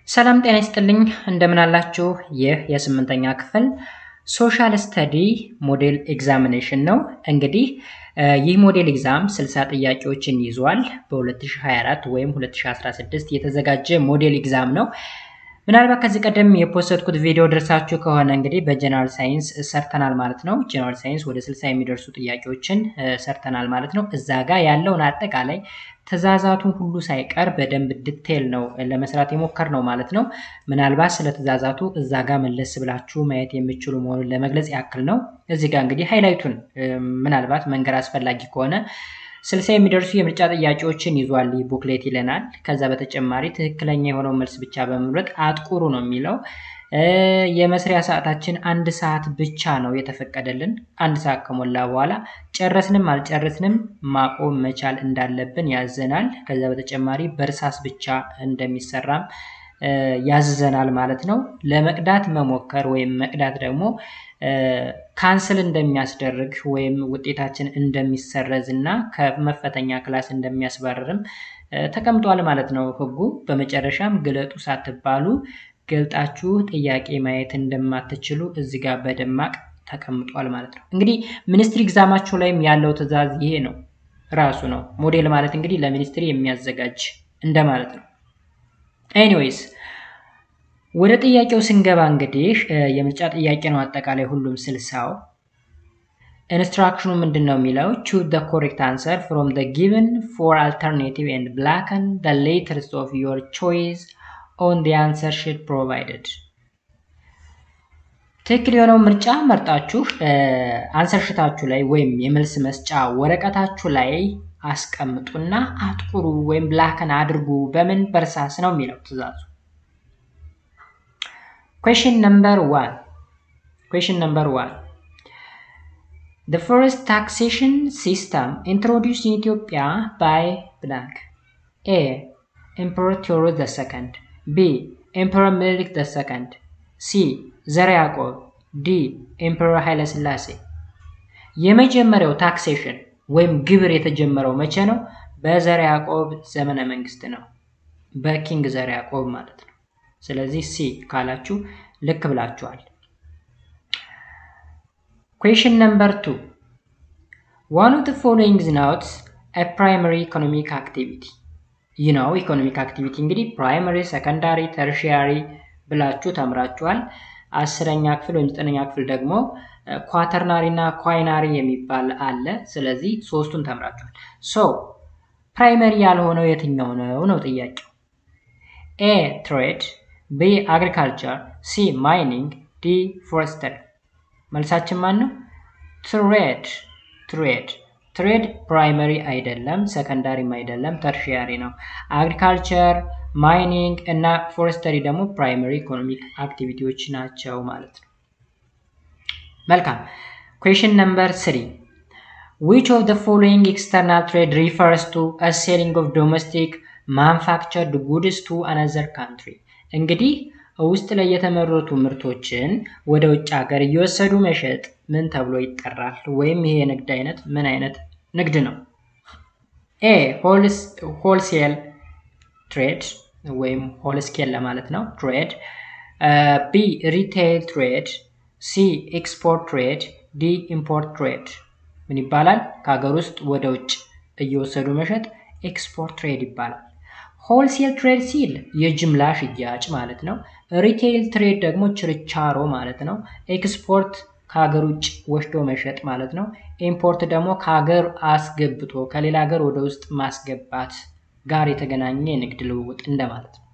ሰላም ጤና ይስጥልኝ እንደምን አላችሁ? ይህ የስምንተኛ ክፍል ሶሻል ስተዲ ሞዴል ኤግዛሚኔሽን ነው። እንግዲህ ይህ ሞዴል ኤግዛም 60 ጥያቄዎችን ይዟል። በ2024 ወይም 2016 የተዘጋጀ ሞዴል ኤግዛም ነው። ምናልባት ከዚህ ቀደም የፖስተድኩት ቪዲዮ ደርሳችሁ ከሆነ እንግዲህ በጀነራል ሳይንስ ሰርተናል ማለት ነው። ጀነራል ሳይንስ ወደ 60 የሚደርሱ ጥያቄዎችን ሰርተናል ማለት ነው። እዛ ጋር ያለውን አጠቃላይ ትእዛዛቱን ሁሉ ሳይቀር በደንብ ዲቴል ነው ለመስራት የሞከር ነው ማለት ነው። ምናልባት ስለ ትእዛዛቱ እዛ ጋር መለስ ብላችሁ ማየት የሚችሉ መሆኑን ለመግለጽ ያክል ነው። እዚህ ጋር እንግዲህ ሃይላይቱን ምናልባት መንገድ አስፈላጊ ከሆነ ስልሳ የሚደርሱ የምርጫ ጥያቄዎችን ይዟል ቡክሌት ይለናል። ከዛ በተጨማሪ ትክክለኛ የሆነው መልስ ብቻ በመምረጥ አጥቁሩ ነው የሚለው። የመስሪያ ሰዓታችን አንድ ሰዓት ብቻ ነው የተፈቀደልን። አንድ ሰዓት ከሞላ በኋላ ጨረስንም አልጨረስንም ማቆም መቻል እንዳለብን ያዘናል። ከዛ በተጨማሪ በእርሳስ ብቻ እንደሚሰራም ያዝዘናል ማለት ነው። ለመቅዳት መሞከር ወይም መቅዳት ደግሞ ካንስል እንደሚያስደርግ ወይም ውጤታችን እንደሚሰረዝ እና ከመፈተኛ ክላስ እንደሚያስባርርም ተቀምጧል ማለት ነው ሕጉ። በመጨረሻም ግለጡ ሳትባሉ ገልጣችሁ ጥያቄ ማየት እንደማትችሉ እዚህ ጋር በደማቅ ተቀምጧል ማለት ነው። እንግዲህ ሚኒስትሪ ኤግዛማችሁ ላይም ያለው ትዕዛዝ ይሄ ነው ራሱ ነው። ሞዴል ማለት እንግዲህ ለሚኒስትሪ የሚያዘጋጅ እንደማለት ነው። ኤኒዌይስ ወደ ጥያቄው ስንገባ እንግዲህ የምርጫ ጥያቄ ነው አጠቃላይ ሁሉም ስልሳው። ኢንስትራክሽኑ ምንድን ነው የሚለው ቹዝ ደ ኮሬክት አንሰር ፍሮም ደ ጊቨን ፎር አልተርኔቲቭ ኤንድ ብላከን ደ ሌተርስ ኦፍ ዮር ቾይስ ኦን ዲ አንሰር ሺት ፕሮቫይደድ። ትክክል የሆነው ምርጫ መርጣችሁ አንሰር ሽታችሁ ላይ ወይም የመልስ መስጫ ወረቀታችሁ ላይ አስቀምጡና አጥቁሩ ወይም ብላከን አድርጉ። በምን በእርሳስ ነው የሚለው ትዕዛዙ። Question number one. Question number one. The first taxation system introduced in Ethiopia by blank. A. Emperor Theodorus II. B. Emperor Menelik II. C. ዘርዓ ያዕቆብ። ዲ. ኤምፐረር ኃይለ ሥላሴ። የመጀመሪያው ታክሴሽን ወይም ግብር የተጀመረው መቼ ነው? በዘርዓ ያዕቆብ ዘመነ መንግስት ነው። በኪንግ ዘርዓ ያዕቆብ ማለት ነው። ስለዚህ ሲ ካላችሁ ልክ ብላችኋል። ኩዌሽን ነምበር ቱ ዋን ኦፍ ዘ ፎሎዊንግ ኢዝ ኖት አ ፕራይመሪ ኢኮኖሚክ አክቲቪቲ። ይህ ነው ኢኮኖሚክ አክቲቪቲ እንግዲህ ፕራይመሪ፣ ሰከንዳሪ፣ ተርሺያሪ ብላችሁ ተምራችኋል። አስረኛ ክፍል ወይም ዘጠነኛ ክፍል ደግሞ ኳተርናሪ እና ኳይናሪ የሚባል አለ። ስለዚህ ሶስቱን ተምራችኋል። ሶ ፕራይመሪ ያልሆነው የትኛው ነው ነው ጥያቄው። ኤ ትሬድ ቢ አግሪካልቸር፣ ሲ ማይኒንግ፣ ዲ ፎረስተሪ። መልሳችን ማን ነው? ትሬድ ትሬድ ትሬድ ፕራይመሪ አይደለም፣ ሰከንዳሪም አይደለም፣ ተርሺያሪ ነው። አግሪካልቸር፣ ማይኒንግ እና ፎረስተሪ ደግሞ ፕራይመሪ ኢኮኖሚክ አክቲቪቲዎች ናቸው ማለት ነው። መልካም ኩዌሽን ነምበር ስሪ ዊች ኦፍ ዘ ፎሎዊንግ ኤክስተርናል ትሬድ ሪፈርስ ቱ አ ሴሊንግ ኦፍ ዶሜስቲክ ማንፋክቸርድ ጉድስ ቱ አናዘር ካንትሪ እንግዲህ ውስጥ ላይ የተመረቱ ምርቶችን ወደ ውጭ ሀገር እየወሰዱ መሸጥ ምን ተብሎ ይጠራል? ወይም ይሄ የንግድ አይነት ምን አይነት ንግድ ነው? ኤ ሆልሴል ትሬድ ወይም ሆልስኬል ለማለት ነው ትሬድ። ቢ ሪቴይል ትሬድ፣ ሲ ኤክስፖርት ትሬድ፣ ዲ ኢምፖርት ትሬድ። ምን ይባላል? ከሀገር ውስጥ ወደ ውጭ እየወሰዱ መሸጥ ኤክስፖርት ትሬድ ይባላል። ሆልሴል ትሬድ ሲል የጅምላ ሽያጭ ማለት ነው። ሪቴይል ትሬድ ደግሞ ችርቻሮ ማለት ነው። ኤክስፖርት ከሀገር ውጭ ወስዶ መሸጥ ማለት ነው። ኢምፖርት ደግሞ ከሀገር አስገብቶ ከሌላ ሀገር ወደ ውስጥ ማስገባት ጋር የተገናኘ የንግድ ልውውጥ እንደማለት ነው።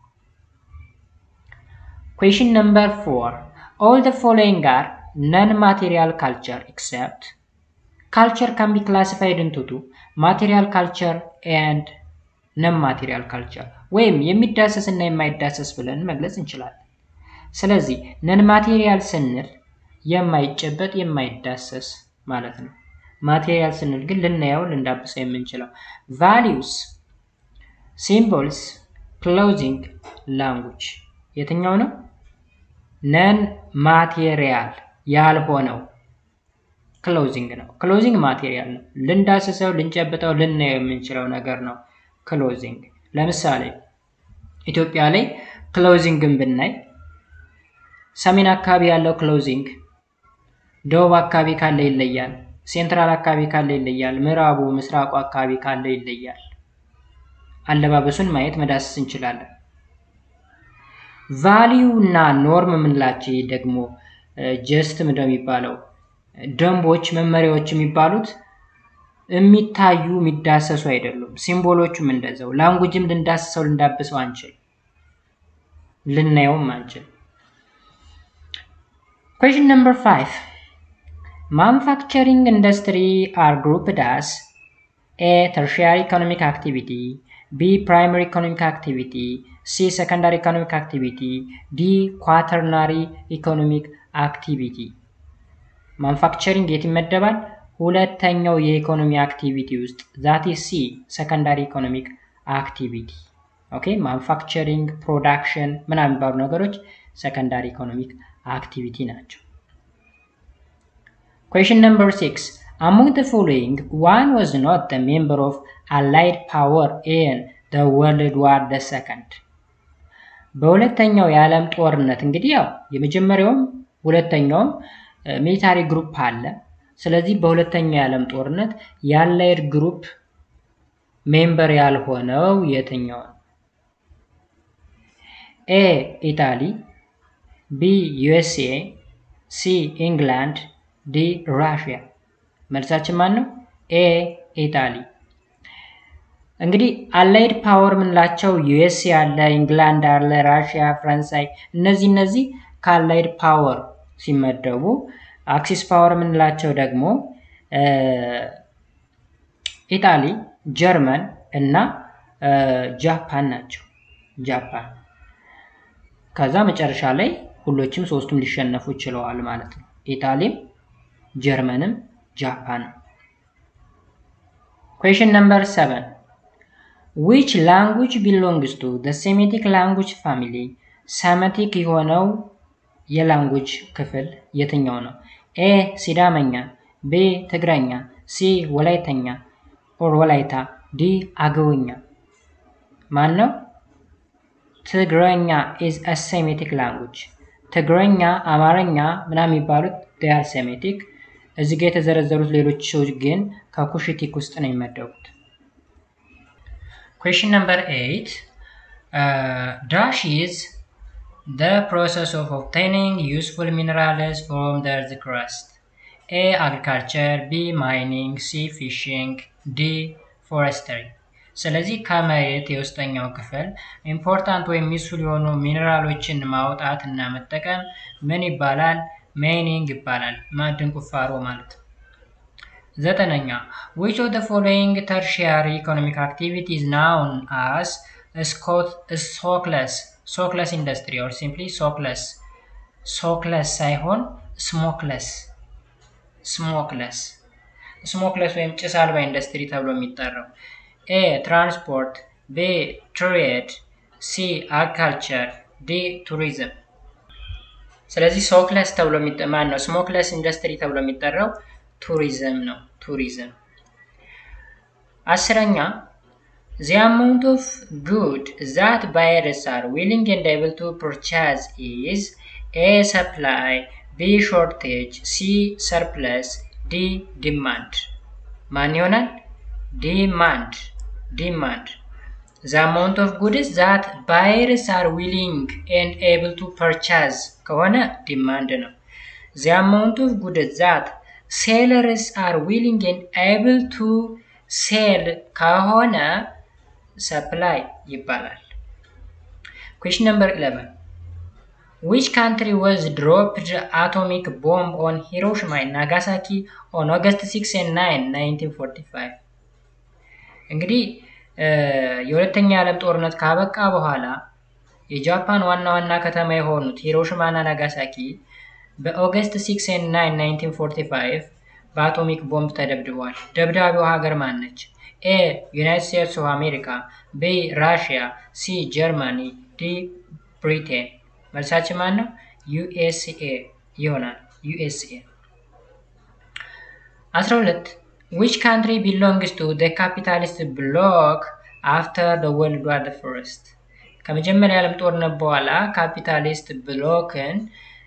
ኩዌሽን ነምበር ፎር ኦል ዘ ፎሎዊንግ አር ነን ማቴሪያል ካልቸር ኤክሰፕት ካልቸር ካን ቢ ክላሲፋይድ ኢንቱ ቱ ማቴሪያል ካልቸር ኤንድ ነን ማቴሪያል ካልቸር ወይም የሚዳሰስ እና የማይዳሰስ ብለን መግለጽ እንችላለን። ስለዚህ ነን ማቴሪያል ስንል የማይጨበጥ የማይዳሰስ ማለት ነው። ማቴሪያል ስንል ግን ልናየው ልንዳብሰው የምንችለው ቫሊዩስ፣ ሲምቦልስ፣ ክሎዚንግ፣ ላንጉጅ የትኛው ነው? ነን ማቴሪያል ያልሆነው ክሎዚንግ ነው። ክሎዚንግ ማቴሪያል ነው። ልንዳስሰው፣ ልንጨብጠው፣ ልናየው የምንችለው ነገር ነው። ክሎዚንግ ለምሳሌ ኢትዮጵያ ላይ ክሎዚንግን ብናይ ሰሜን አካባቢ ያለው ክሎዚንግ ደቡብ አካባቢ ካለ ይለያል። ሴንትራል አካባቢ ካለ ይለያል። ምዕራቡ ምስራቁ አካባቢ ካለ ይለያል። አለባበሱን ማየት መዳሰስ እንችላለን። ቫሊዩ እና ኖርም የምንላቸው ደግሞ ጀስት ምንድነው የሚባለው ደንቦች፣ መመሪያዎች የሚባሉት የሚታዩ የሚዳሰሱ አይደሉም። ሲምቦሎቹም እንደዛው። ላንጉጅም ልንዳስሰው ልንዳብሰው አንችል፣ ልናየውም አንችል። Question number five. Manufacturing industry are grouped as A. Tertiary economic activity B. Primary economic activity C. Secondary economic activity D. Quaternary economic activity ማኑፋክቸሪንግ የት ይመደባል? ሁለተኛው የኢኮኖሚ አክቲቪቲ ውስጥ ዛት ሲ ሰከንዳሪ ኢኮኖሚክ አክቲቪቲ ኦኬ። ማኑፋክቸሪንግ ፕሮዳክሽን ምናምን የሚባሉ ነገሮች ሰከንዳሪ ኢኮኖሚክ አክቲቪቲ ናቸው። Question number six. Among the following, one was not the member of Allied power in the World War the Second. በሁለተኛው የዓለም ጦርነት እንግዲህ ያው የመጀመሪያውም ሁለተኛውም ሚሊታሪ ግሩፕ አለ። ስለዚህ በሁለተኛው የዓለም ጦርነት የአላይድ ግሩፕ ሜምበር ያልሆነው የትኛው ነው? ኤ ኢታሊ፣ ቢ ዩኤስኤ፣ ሲ ኢንግላንድ፣ ዲ ራሽያ። መልሳችን ማን ነው? ኤ ኢታሊ። እንግዲህ አላይድ ፓወር የምንላቸው ዩኤስኤ አለ፣ ኢንግላንድ አለ፣ ራሽያ፣ ፈረንሳይ እነዚህ እነዚህ ከአላይድ ፓወር ሲመደቡ አክሲስ ፓወር የምንላቸው ደግሞ ኢጣሊ፣ ጀርመን እና ጃፓን ናቸው። ጃፓን ከዛ መጨረሻ ላይ ሁሎችም ሶስቱም ሊሸነፉ ችለዋል ማለት ነው። ኢጣሊም፣ ጀርመንም ጃፓንም። ኩዌሽን ነምበር ሰቨን ዊች ላንጉጅ ቢሎንግስ ቱ ዘ ሴሜቲክ ላንጉጅ ፋሚሊ ሰመቲክ የሆነው የላንጉጅ ክፍል የትኛው ነው? ኤ ሲዳመኛ፣ ቤ ትግረኛ፣ ሲ ወላይተኛ ኦር ወላይታ፣ ዲ አገውኛ። ማን ነው? ትግረኛ ኢዝ አ ሴሜቲክ ላንጉጅ። ትግረኛ፣ አማርኛ ምናምን የሚባሉት ዲያር ሴሜቲክ። እዚህ ጋር የተዘረዘሩት ሌሎች ሰዎች ግን ከኩሽቲክ ውስጥ ነው የሚመደቡት። ኩዌሽን ነምበር ኤይት ዳሽ ኢዝ the process of obtaining useful minerals from the earth crust. A. Agriculture B. Mining C. Fishing D. Forestry ስለዚህ ከመሬት የውስጠኛው ክፍል ኢምፖርታንት ወይም ሚስፉል የሆኑ ሚኔራሎችን ማውጣት እና መጠቀም ምን ይባላል? ማይኒንግ ይባላል። ማዕድን ቁፋሮ ማለት ነው። ዘጠነኛ which of the following tertiary economic activity is known as smokeless ሶክለስ ኢንዱስትሪ ኦር ሲምፕሊ ሶክለስ ሶክለስ ሳይሆን ስሞክለስ ስሞክለስ ስሞክለስ ወይም ጭስ አልባ ኢንዱስትሪ ተብሎ የሚጠራው ኤ ትራንስፖርት፣ ቤ ትሬድ፣ ሲ አግሪካልቸር፣ ዲ ቱሪዝም። ስለዚህ ሶክለስ ተብሎ ማን ነው? ስሞክለስ ኢንዱስትሪ ተብሎ የሚጠራው ቱሪዝም ነው። ቱሪዝም። አስረኛ The amount of good that buyers are willing and able to purchase is A. Supply B. Shortage C. Surplus D. Demand ማን ይሆናል? ዲማንድ ዲማንድ The amount of goods that buyers are willing and able to purchase ከሆነ ዲማንድ ነው። The amount of goods that sellers are willing and able to sell ከሆነ ሰፕላይ ይባላል። ኩዌሽን ነምበር 11 Which country was dropped atomic bomb on Hiroshima and Nagasaki on August 6 and 9 1945? እንግዲህ የሁለተኛ የዓለም ጦርነት ካበቃ በኋላ የጃፓን ዋና ዋና ከተማ የሆኑት ሂሮሽማ እና ናጋሳኪ በኦገስት 6 and 9 1945 በአቶሚክ ቦምብ ተደብድበዋል። ደብዳቢው ሀገር ማን ነች? ኤ ዩናይትድ ስቴትስ ኦፍ አሜሪካ፣ ቢ ራሽያ፣ ሲ ጀርመኒ፣ ዲ ብሪቴን። መልሳችን ማን ነው? ዩኤስኤ ይሆናል። ዩኤስኤ። 12 which country belongs to the capitalist bloc after the world war the first ከመጀመሪያ የዓለም ጦርነት በኋላ ካፒታሊስት ብሎክን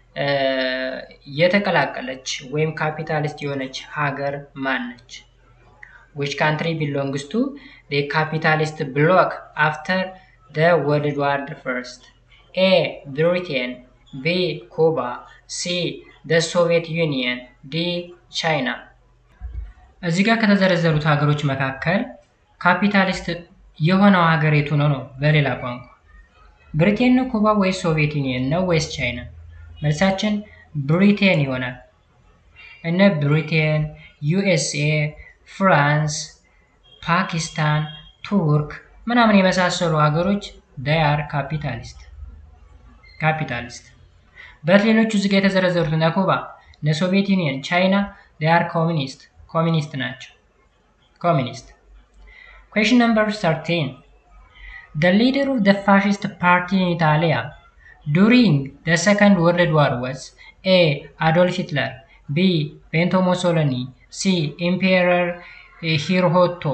የተቀላቀለች ወይም ካፒታሊስት የሆነች ሀገር ማን ነች? which country belongs to the capitalist bloc after the World War First? A. Britain B. Cuba C. the Soviet Union D. China እዚህ ጋር ከተዘረዘሩት ሀገሮች መካከል ካፒታሊስት የሆነው ሀገር የቱ ነው ነው? በሌላ ቋንቋ ብሪቴን ነው፣ ኩባ ወይስ ሶቪየት ዩኒየን ነው ወይስ ቻይና? መልሳችን ብሪቴን ይሆናል። እነ ብሪቴን፣ ዩኤስኤ፣ ፍራንስ፣ ፓኪስታን፣ ቱርክ ምናምን የመሳሰሉ ሀገሮች ዳያር ካፒታሊስት ካፒታሊስት በት ሌሎቹ እዚጋ የተዘረዘሩት እነ ኩባ፣ እነ ሶቪየት ዩኒየን፣ ቻይና ዳያር ኮሚኒስት ኮሚኒስት ናቸው። ኮሚኒስት Question number 13. The leader of the fascist party in Italy during the Second World War was A. Adolf Hitler B. Benito Mussolini C. Emperor Hirohito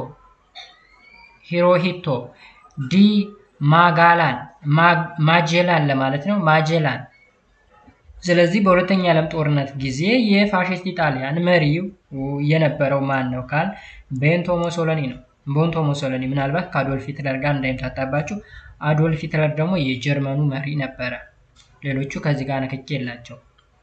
ሂሮሂቶ ዲ ማጋላን ማጀላን ለማለት ነው ማጀላን ስለዚህ በሁለተኛ የዓለም ጦርነት ጊዜ የፋሽስት ኢጣሊያን መሪው የነበረው ማን ነው ካል ቤንቶ ሞሶሎኒ ነው ቦንቶ ሞሶሎኒ ምናልባት ከአዶልፍ ሂትለር ጋር እንዳይምታጣባችሁ አዶልፍ ሂትለር ደግሞ የጀርመኑ መሪ ነበረ ሌሎቹ ከዚህ ጋር ንክኪ የላቸው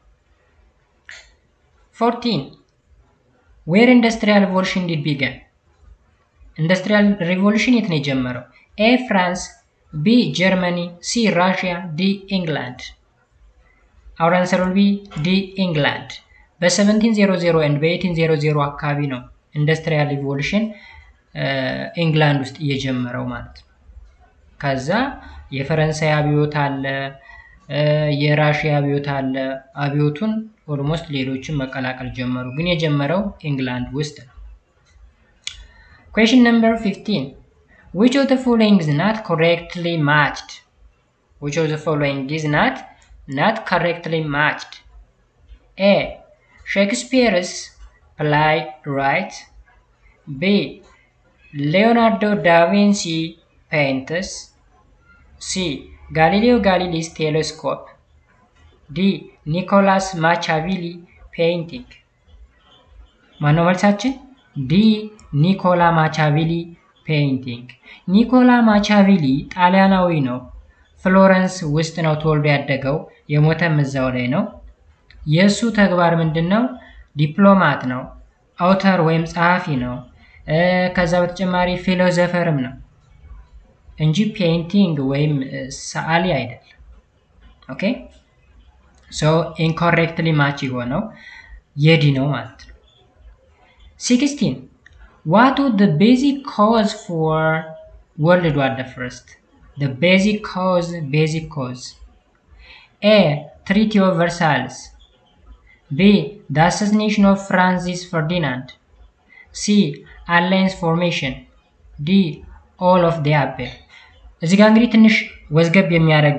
14 ዌር ኢንዱስትሪያል ሪቮሉሽን ዲድ ቢገን ኢንዱስትሪያል ሪቮሉሽን የት ነው የጀመረው ኤ ፍራንስ ቢ ጀርመኒ ሲ ራሽያ ዲ ኢንግላንድ አውር አንሰር ዊል ቢ ዲ ኢንግላንድ በ1700 ኤንድ በ1800 አካባቢ ነው ኢንዱስትሪያል ሪቮሉሽን ኢንግላንድ ውስጥ እየጀመረው ማለት ነው ከዛ የፈረንሳይ አብዮት አለ የራሽያ አብዮት አለ አብዮቱን ኦልሞስት ሌሎችን መቀላቀል ጀመሩ ግን የጀመረው ኢንግላንድ ውስጥ ነው Question number 15. Which of the following is not correctly matched? Which of the following is not not correctly matched? A. Shakespeare's play right. B. Leonardo da Vinci painters. C. Galileo Galilei's telescope. D. Nicolas Machiavelli painting. ማነው መልሳችን? ዲ ኒኮላ ማቻቪሊ ፔይንቲንግ። ኒኮላ ማቻቪሊ ጣሊያናዊ ነው። ፍሎረንስ ውስጥ ነው ተወልዶ ያደገው። የሞተም እዛው ላይ ነው። የእሱ ተግባር ምንድን ነው? ዲፕሎማት ነው። አውተር ወይም ጸሐፊ ነው። ከዛ በተጨማሪ ፊሎዘፈርም ነው እንጂ ፔይንቲንግ ወይም ሰዓሊ አይደለም። ኦኬ ሶ ኢንኮሬክትሊ ማች የሆነው የዲ ነው ማለት ነው። 16. What was the basic cause for World War the First? The basic cause, basic cause. A. Treaty of Versailles. B. The assassination of Francis Ferdinand. C. Alliance formation. D. All of the above. እዚህ ጋር እንግዲህ ትንሽ ወዝገብ የሚያደርግ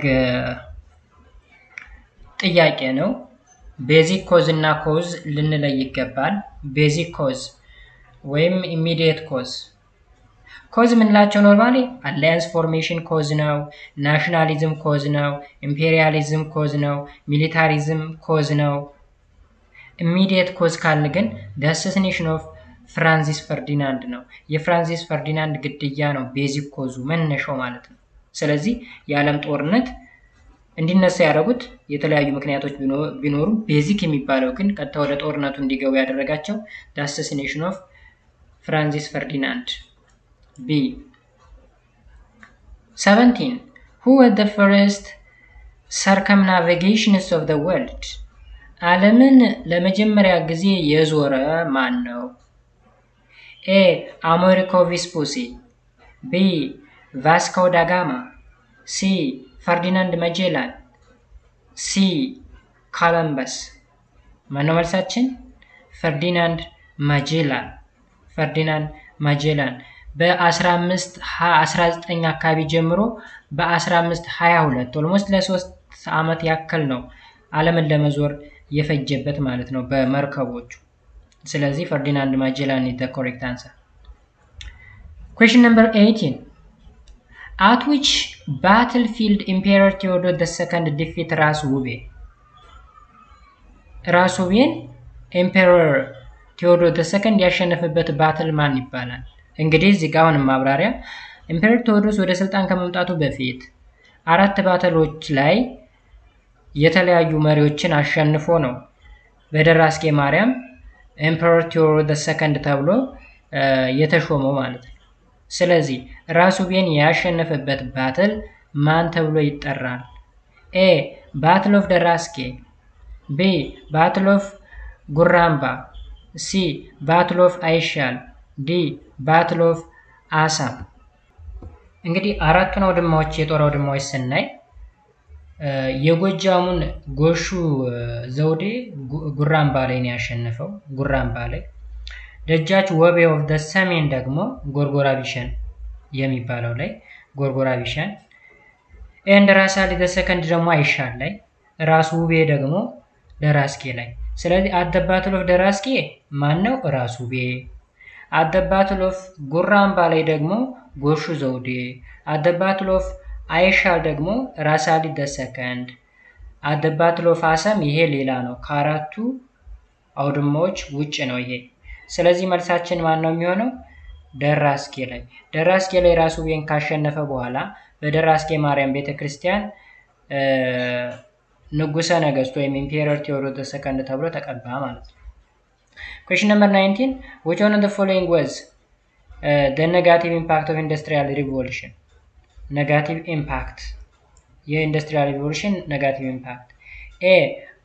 ጥያቄ ነው። ቤዚክ ኮዝ እና ኮዝ ልንለይ ይገባል። ቤዚክ ኮዝ ወይም ኢሚዲየት ኮዝ ኮዝ የምንላቸው ኖርማሊ አላያንስ ፎርሜሽን ኮዝ ነው፣ ናሽናሊዝም ኮዝ ነው፣ ኢምፔሪያሊዝም ኮዝ ነው፣ ሚሊታሪዝም ኮዝ ነው። ኢሚዲየት ኮዝ ካልን ግን አሳሲኔሽን ኦፍ ፍራንሲስ ፈርዲናንድ ነው። የፍራንሲስ ፈርዲናንድ ግድያ ነው ቤዚክ ኮዙ መነሻው ማለት ነው። ስለዚህ የዓለም ጦርነት እንዲነሳ ያደረጉት የተለያዩ ምክንያቶች ቢኖሩም ቤዚክ የሚባለው ግን ቀጥታ ወደ ጦርነቱ እንዲገቡ ያደረጋቸው አሳሲኔሽን ኦፍ ፍራንሲስ ፈርዲናንድ ቢ 17 who was the first circumnavigationist of the world ዓለምን ለመጀመሪያ ጊዜ የዞረ ማን ነው? ኤ አሜሪኮ ቪስፑሲ ቢ ቫስኮ ዳጋማ ሲ ፈርዲናንድ መጄላን ሲ ኮለምበስ ማነው መልሳችን? ፈርዲናንድ ማጄላን ፈርዲናንድ ማጄላን በ1519 አካባቢ ጀምሮ በ1522 ኦልሞስት ለሶስት ዓመት ያክል ነው ዓለምን ለመዞር የፈጀበት ማለት ነው በመርከቦቹ። ስለዚህ ፈርዲናንድ ማጀላን ኢዝ ዘ ኮሬክት አንሰር። ኩዌሽን ነምበር 18 አት ዊች ባትል ፊልድ ኢምፔረር ቴዎዶር ደ ሰከንድ ዲፊት ራስ ውቤ ራስ ውቤን ኤምፔረር ቴዎዶር ደ ሰከንድ ያሸነፈበት ባትል ማን ይባላል? እንግዲህ እዚህ ጋር አሁንም ማብራሪያ ኢምፔረር ቴዎዶስ ወደ ስልጣን ከመምጣቱ በፊት አራት ባትሎች ላይ የተለያዩ መሪዎችን አሸንፎ ነው በደራስጌ ማርያም ኤምፐረር ቴዎዶር ደ ሰከንድ ተብሎ የተሾመው ማለት ነው። ስለዚህ ራስ ውቤን ያሸነፈበት ባትል ማን ተብሎ ይጠራል? ኤ ባትል ኦፍ ደራስጌ፣ ቢ ባትል ኦፍ ጉራምባ፣ ሲ ባትል ኦፍ አይሻል፣ ዲ ባትል ኦፍ አሳ። እንግዲህ አራቱን አውድማዎች የጦር አውድማዎች ስናይ የጎጃሙን ጎሹ ዘውዴ ጉራምባ ላይ ነው ያሸነፈው። ጉራምባ ላይ ደጃች ወቤ ኦፍ ደ ሰሜን ደግሞ ጎርጎራ ቢሸን የሚባለው ላይ ጎርጎራ ቢሸን ኤንድ ራስ አሊ ደ ሰከንድ ደግሞ አይሻል ላይ ራስ ውቤ ደግሞ ደራስጌ ላይ። ስለዚህ አደባትል ኦፍ ደራስጌ ማን ነው? ራስ ውቤ። አደባትል ኦፍ ጉራምባ ላይ ደግሞ ጎሹ ዘውዴ። አደባትል ኦፍ አይሻል ደግሞ ራስ አሊ ደ ሰከንድ። አደባትል ኦፍ አሰም ይሄ ሌላ ነው። ከአራቱ አውድማዎች ውጭ ነው ይሄ። ስለዚህ መልሳችን ማን ነው የሚሆነው? ደራስጌ ላይ። ደራስጌ ላይ ራስ ውቤን ካሸነፈ በኋላ በደራስጌ ማርያም ቤተ ክርስቲያን ንጉሰ ነገስት ወይም ኢምፔረር ቴዎዶር ሰከንድ ተብሎ ተቀባ ማለት ነው። ኩዌሽን ነምበር 19 which one of the following was uh, the negative impact of industrial revolution negative impact የኢንዱስትሪያል ሪቮሉሽን negative impact a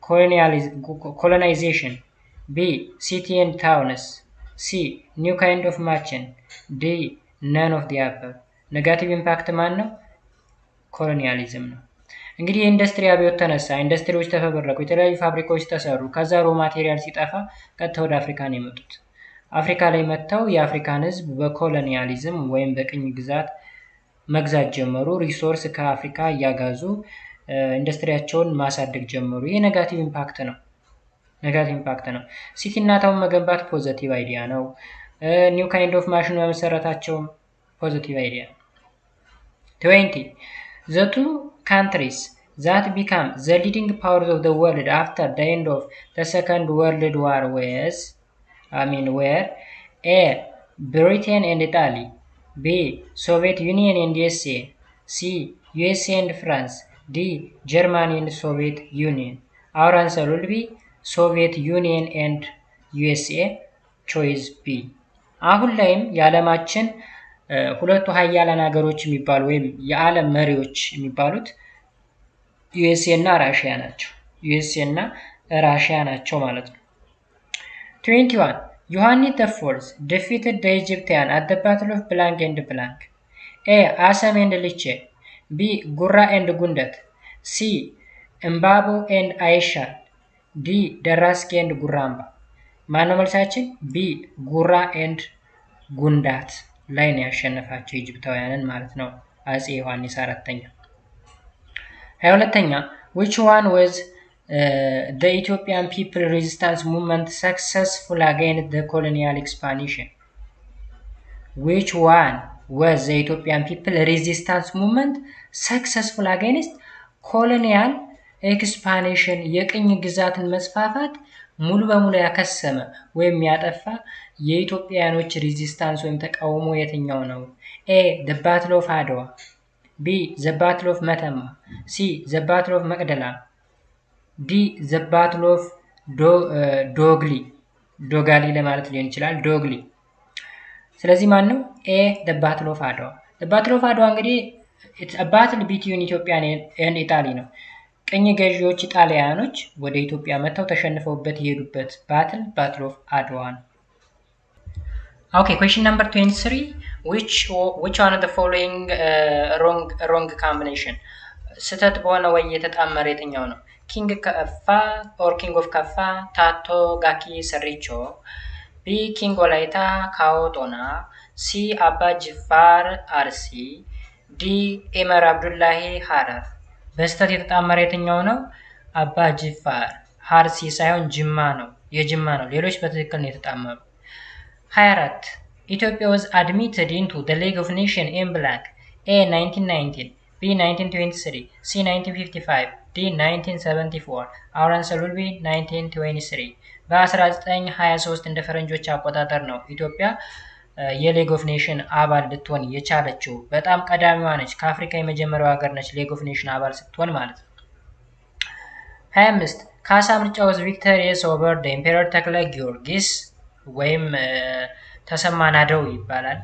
colonization b city and towns c new kind of merchant d none of the above negative impact ማን ነው? ኮሎኒያሊዝም ነው። እንግዲህ የኢንዱስትሪ አብዮት ተነሳ፣ ኢንዱስትሪዎች ተፈበረኩ፣ የተለያዩ ፋብሪካዎች ተሰሩ። ከዛ ሮ ማቴሪያል ሲጠፋ ቀጥታ ወደ አፍሪካ ነው የመጡት። አፍሪካ ላይ መጥተው የአፍሪካን ሕዝብ በኮሎኒያሊዝም ወይም በቅኝ ግዛት መግዛት ጀመሩ። ሪሶርስ ከአፍሪካ እያጋዙ ኢንዱስትሪያቸውን ማሳደግ ጀመሩ። ይህ ኔጋቲቭ ኢምፓክት ነው። ኔጋቲቭ ኢምፓክት ነው። ሲቲ እና ታውን መገንባት ፖዘቲቭ አይዲያ ነው። ኒው ካይንድ ኦፍ ማሽን መመሰረታቸውም ፖዘቲቭ አይዲያ ነው። ትዌንቲ ዘ ቱ ካንትሪስ ዛት ቢካም ዘ ሊዲንግ ፓወርስ ኦፍ ዘ ወርልድ አፍተር ዘ ኤንድ ኦፍ ዘ ሰከንድ ወርልድ ዋር ዌዝ አይ ሚን ዌር ኤ ብሪቴን ኤንድ ኢጣሊ ቢ ሶቪየት ዩኒየን ኤንድ ዩኤስኤ ሲ ዩኤስኤ ኤንድ ፍራንስ ዲ ጀርማኒ ኤንድ ሶቪየት ዩኒየን አወር አንሰር ዊል ቢ ሶቪየት ዩኒየን ኤንድ ዩኤስኤ ቾይዝ ቢ። አሁን ላይም የዓለማችን ሁለቱ ሀያላን ሀገሮች የሚባሉ ወይም የዓለም መሪዎች የሚባሉት ዩኤስኤ እና ራሽያ ናቸው። ዩኤስኤ እና ራሽያ ናቸው ማለት ነው። ትዌንቲ ዋን ዮሐንስ ዘ ፎርዝ ዲፊትድ ደ ኢጅፕቲያን አት ዘ ባትል ኦፍ ብላንክ ኤንድ ብላንክ ኤ አሰም ኤንድ ልቼ ቢ ጉራ ኤንድ ጉንደት ሲ እምባቦ ኤንድ አይሻል ዲ ደራስጌ ኤንድ ጉራምባ። ማነው መልሳችን? ቢ ጉራ ኤንድ ጉንዳት ላይ ነው ያሸነፋቸው ኢጅፕታውያንን ማለት ነው አጼ ዮሐንስ አራተኛ። ሀያ ሁለተኛ ዊች ዋን ወዝ the Ethiopian people resistance movement successful against the colonial expansion? Which one was the Ethiopian people resistance movement successful against colonial expansion? የቅኝ ግዛትን መስፋፋት ሙሉ በሙሉ ያከሰመ ወይም ያጠፋ የኢትዮጵያውያኖች ሬዚስታንስ ወይም ተቃውሞ የትኛው ነው? ኤ ዘ ባትል ኦፍ አድዋ፣ ቢ ዘ ባትል ኦፍ መተማ፣ ሲ ዘ ባትል ኦፍ መቅደላ ዲ ዘ ባትል ኦፍ ዶግሊ ዶጋሊ ለማለት ሊሆን ይችላል። ዶግሊ። ስለዚህ ማን ነው? ኤ ዘ ባትል ኦፍ አድዋ። ዘ ባትል ኦፍ አድዋ እንግዲህ ባትል ቢትዊን ኢትዮጵያን ኤንድ ኢጣሊ ነው። ቅኝ ገዢዎች ጣሊያኖች ወደ ኢትዮጵያ መጥተው ተሸንፈውበት የሄዱበት ባትል ባትል ኦፍ አድዋ ነው። ኦኬ ኩዌሽን ነምበር 23 which which one of the following uh, wrong wrong combination ስህተት በሆነ ወይ የተጣመረ የትኛው ነው? ኪንግ ከፋ ኦር ኪንግ ኦፍ ከፋ ታቶ ጋኪ ሰሪቾ ቢ ኪንግ ወላይታ ካኦ ጦና ሲ አባ ጅፋር አርሲ ዲ ኤመር አብዱላሂ ሀረር በስህተት የተጣመረ የትኛው ነው? አባ ጅፋር ሀርሲ ሳይሆን ጅማ ነው፣ የጅማ ነው። ሌሎች በትክክል ነው የተጣመሩ። 24 ኢትዮጵያ was admitted into the League of Nations in black ኤ 1919 ቢ 1923 ሲ 1955 ዲ 1974 our answer will be 1923 በ1923 እንደ ፈረንጆች አቆጣጠር ነው ኢትዮጵያ የሌግ ኦፍ ኔሽን አባል ልትሆን የቻለችው። በጣም ቀዳሚዋ ነች። ከአፍሪካ የመጀመሪያው ሀገር ነች ሌግ ኦፍ ኔሽን አባል ስትሆን ማለት ነው። 25 ካሳ ምርጫ ወዝ ቪክተሪየስ ኦቨር ደ ኢምፔረር ተክለ ጊዮርጊስ ወይም ተሰማ ናደው ይባላል።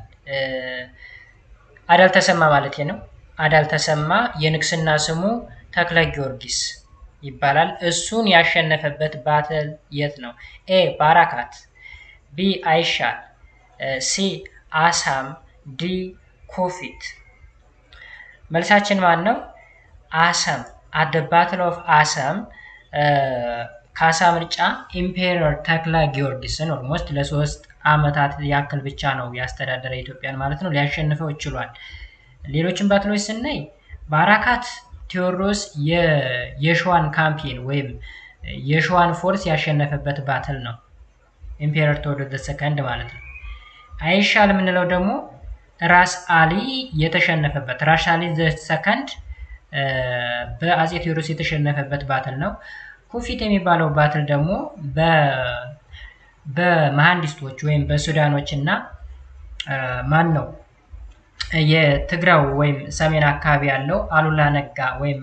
አዳል ተሰማ ማለት ነው። አዳል ተሰማ የንግስና ስሙ ተክለ ጊዮርጊስ ይባላል። እሱን ያሸነፈበት ባትል የት ነው? ኤ ባራካት፣ ቢ አይሻል፣ ሲ አሳም፣ ዲ ኮፊት። መልሳችን ማን ነው? አሰም አት ባትል ኦፍ አሰም ካሳ ምርጫ ኢምፔረር ተክለ ጊዮርጊስን ኦልሞስት ለሶስት አመታት ያክል ብቻ ነው ያስተዳደረ ኢትዮጵያን ማለት ነው ሊያሸንፈው ችሏል። ሌሎችን ባትሎች ስናይ ባራካት ቴዎድሮስ የሸዋን ካምፔን ወይም የሸዋን ፎርስ ያሸነፈበት ባትል ነው። ኢምፔረር ቴዎድሮስ ሰከንድ ማለት ነው። አይሻል የምንለው ደግሞ ራስ አሊ የተሸነፈበት ራስ አሊ ሰከንድ በአጼ ቴዎድሮስ የተሸነፈበት ባትል ነው። ኩፊት የሚባለው ባትል ደግሞ በመሐንዲስቶች ወይም በሱዳኖች እና ማን ነው የትግራው ወይም ሰሜን አካባቢ ያለው አሉላ ነጋ ወይም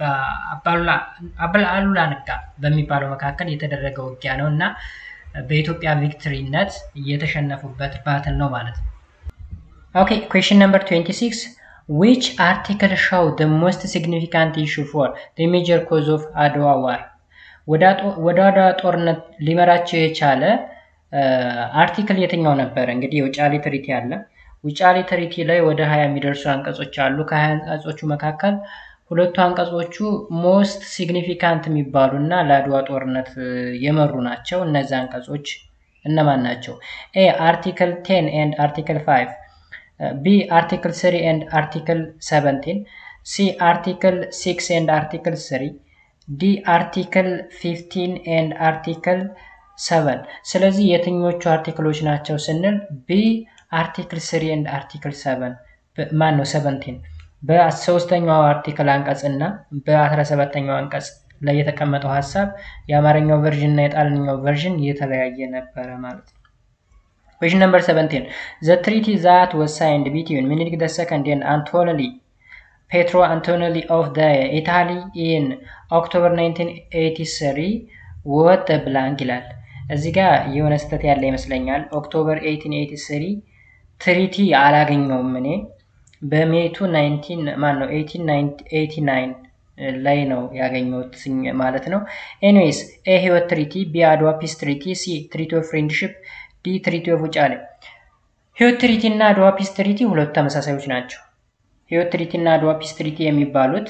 አሉላ ነጋ በሚባለው መካከል የተደረገ ውጊያ ነው እና በኢትዮጵያ ቪክትሪነት የተሸነፉበት ባትል ነው ማለት ነው። ኦኬ ኩዌሽን ነምበር 26 ዊች አርቲክል ሾው ደ ሞስት ሲግኒፊካንት ኢሹ ፎር ደ ሜጀር ኮዝ ኦፍ አድዋ ዋር ወደ አድዋ ጦርነት ሊመራቸው የቻለ አርቲክል የትኛው ነበር? እንግዲህ የውጫሌ ትሪቲ አለ። ውጫሌ ትሪቲ ላይ ወደ ሀያ የሚደርሱ አንቀጾች አሉ። ከሀያ አንቀጾቹ መካከል ሁለቱ አንቀጾቹ ሞስት ሲግኒፊካንት የሚባሉ እና ለአድዋ ጦርነት የመሩ ናቸው። እነዚህ አንቀጾች እነማን ናቸው? ኤ አርቲክል ቴን ኤንድ አርቲክል ፋይቭ ቢ አርቲክል ስሪ ኤንድ አርቲክል ሰቨንቲን ሲ አርቲክል ሲክስ ኤንድ አርቲክል ስሪ ዲ አርቲክል ፊፍቲን ኤንድ አርቲክል ሰቨን ስለዚህ የትኞቹ አርቲክሎች ናቸው ስንል ቢ አርቲክል ስሪ ኤንድ አርቲክል ሰቨን ማን ነው ሰቨንቲን በሶስተኛው አርቲክል አንቀጽ እና በአስራ ሰባተኛው አንቀጽ ላይ የተቀመጠው ሀሳብ የአማርኛው ቨርዥን እና የጣልኛው ቨርዥን የተለያየ ነበረ ማለት ነው። ኩዌሽን ነምበር 17 ዘ ትሪቲ ዛት ወዝ ሳይንድ ቢትዊን ሚኒሊክ ደ ሰከንድ ኤንድ አንቶኒ ፔትሮ አንቶኒ ኦፍ ደ ኢታሊ ኢን ኦክቶበር 1983 ወጥ ብላንክ ይላል። እዚህ ጋር የሆነ ስህተት ያለ ይመስለኛል። ኦክቶበር 1883 ትሪቲ አላገኘውም እኔ በሜቱ 19 ማን ነው 1889 ላይ ነው ያገኘሁት ማለት ነው። ኤኒዌይስ ኤ ህይወት ትሪቲ፣ ቢ አድዋ ፒስ ትሪቲ፣ ሲ ትሪቲ ኦፍ ፍሬንድሽፕ፣ ዲ ትሪቲ ኦፍ ውጫሌ። ህይወት ትሪቲ እና አድዋ ፒስ ትሪቲ ሁለቱ ተመሳሳዮች ናቸው። ህይወት ትሪቲ እና አድዋ ፒስ ትሪቲ የሚባሉት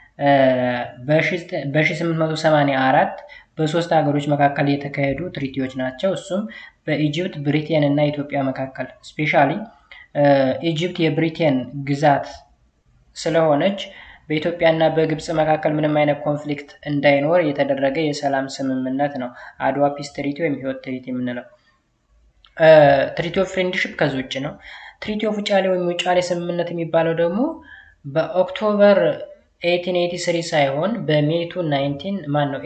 በ1884 በሶስት ሀገሮች መካከል የተካሄዱ ትሪቲዎች ናቸው። እሱም በኢጅፕት ብሪቴን እና ኢትዮጵያ መካከል ስፔሻሊ ኢጅፕት የብሪቴን ግዛት ስለሆነች በኢትዮጵያ እና በግብፅ መካከል ምንም አይነት ኮንፍሊክት እንዳይኖር የተደረገ የሰላም ስምምነት ነው አድዋ ፒስ ትሪቲ ወይም ህይወት ትሪቲ የምንለው። ትሪቲ ኦፍ ፍሬንድሽፕ ከዚህ ውጭ ነው። ትሪቲ ኦፍ ውጫሌ ወይም ውጫሌ ስምምነት የሚባለው ደግሞ በኦክቶበር 1883 ሳይሆን በሜቱ 19 ማን ነው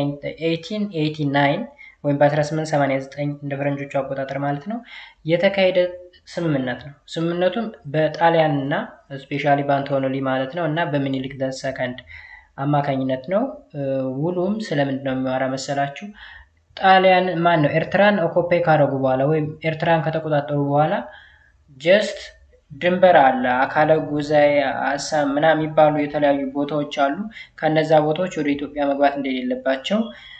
1889 ወይም በ1889 እንደ ፈረንጆቹ አቆጣጠር ማለት ነው የተካሄደ ስምምነት ነው። ስምምነቱም በጣሊያን እና ስፔሻሊ በአንቶኖሊ ማለት ነው እና በሚኒሊክ ደ ሰከንድ አማካኝነት ነው። ውሉም ስለምንድን ነው የሚያወራ መሰላችሁ? ጣሊያን ማን ነው ኤርትራን ኦኮፔ ካደረጉ በኋላ ወይም ኤርትራን ከተቆጣጠሩ በኋላ ጀስት ድንበር አለ። አካለ ጉዛይ፣ አሳም ምናምን የሚባሉ የተለያዩ ቦታዎች አሉ። ከነዛ ቦታዎች ወደ ኢትዮጵያ መግባት እንደሌለባቸው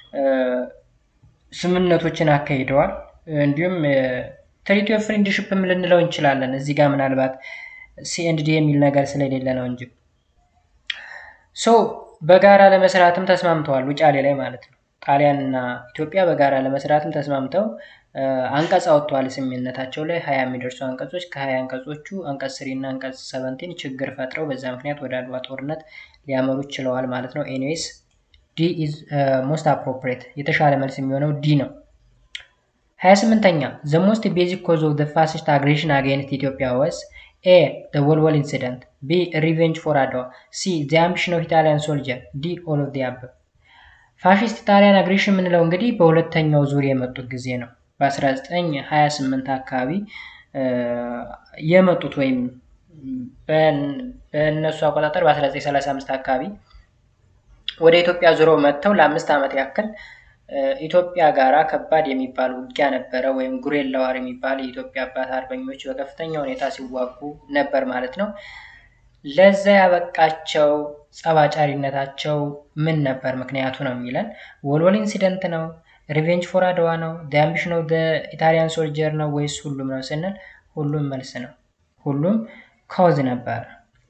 ስምምነቶችን አካሂደዋል። እንዲሁም ትሪቲ ኦፍ ፍሬንድሽፕም ልንለው እንችላለን። እዚህ ጋር ምናልባት ሲኤንዲ የሚል ነገር ስለሌለ ነው እንጂ ሶ በጋራ ለመስራትም ተስማምተዋል ውጫሌ ላይ ማለት ነው። ጣሊያን እና ኢትዮጵያ በጋራ ለመስራትም ተስማምተው አንቀጽ አወጥተዋል ስምምነታቸው ላይ ሀያ የሚደርሱ አንቀጾች ከሀያ አንቀጾቹ አንቀጽ ስሪ እና አንቀጽ ሰቨንቲን ችግር ፈጥረው በዛ ምክንያት ወደ አድዋ ጦርነት ሊያመሩ ችለዋል ማለት ነው። ኤኒዌይስ ዲ ኢዝ ሞስት አፕሮፕሬት የተሻለ መልስ የሚሆነው ዲ ነው። ሀያ ስምንተኛ ዘ ሞስት ቤዚክ ኮዝ ኦፍ ዘ ፋሲስት አግሬሽን አጌንስት ኢትዮጵያ ወስ ኤ ዘ ወልወል ኢንሲደንት ቢ ሪቬንጅ ፎር አድዋ፣ ሲ ዚ አምቢሽን ኦፍ ኢታሊያን ሶልጀር፣ ዲ ኦል ኦፍ ዲ አበብ። ፋሽስት ኢጣሊያን አግሬሽን የምንለው እንግዲህ በሁለተኛው ዙር የመጡት ጊዜ ነው። በ1928 አካባቢ የመጡት ወይም በእነሱ አቆጣጠር በ1935 አካባቢ ወደ ኢትዮጵያ ዙረው መጥተው ለአምስት ዓመት ያክል ኢትዮጵያ ጋራ ከባድ የሚባል ውጊያ ነበረ። ወይም ጉሬላ ዋር የሚባል የኢትዮጵያ አባት አርበኞች በከፍተኛ ሁኔታ ሲዋጉ ነበር ማለት ነው። ለዛ ያበቃቸው ጸባጫሪነታቸው ምን ነበር ምክንያቱ ነው የሚለን። ወልወል ኢንሲደንት ነው፣ ሪቬንጅ ፎር አድዋ ነው፣ አምቢሽን ኦፍ ኢታሊያን ሶልጀር ነው ወይስ ሁሉም ነው ስንል ሁሉም መልስ ነው። ሁሉም ኮዝ ነበር።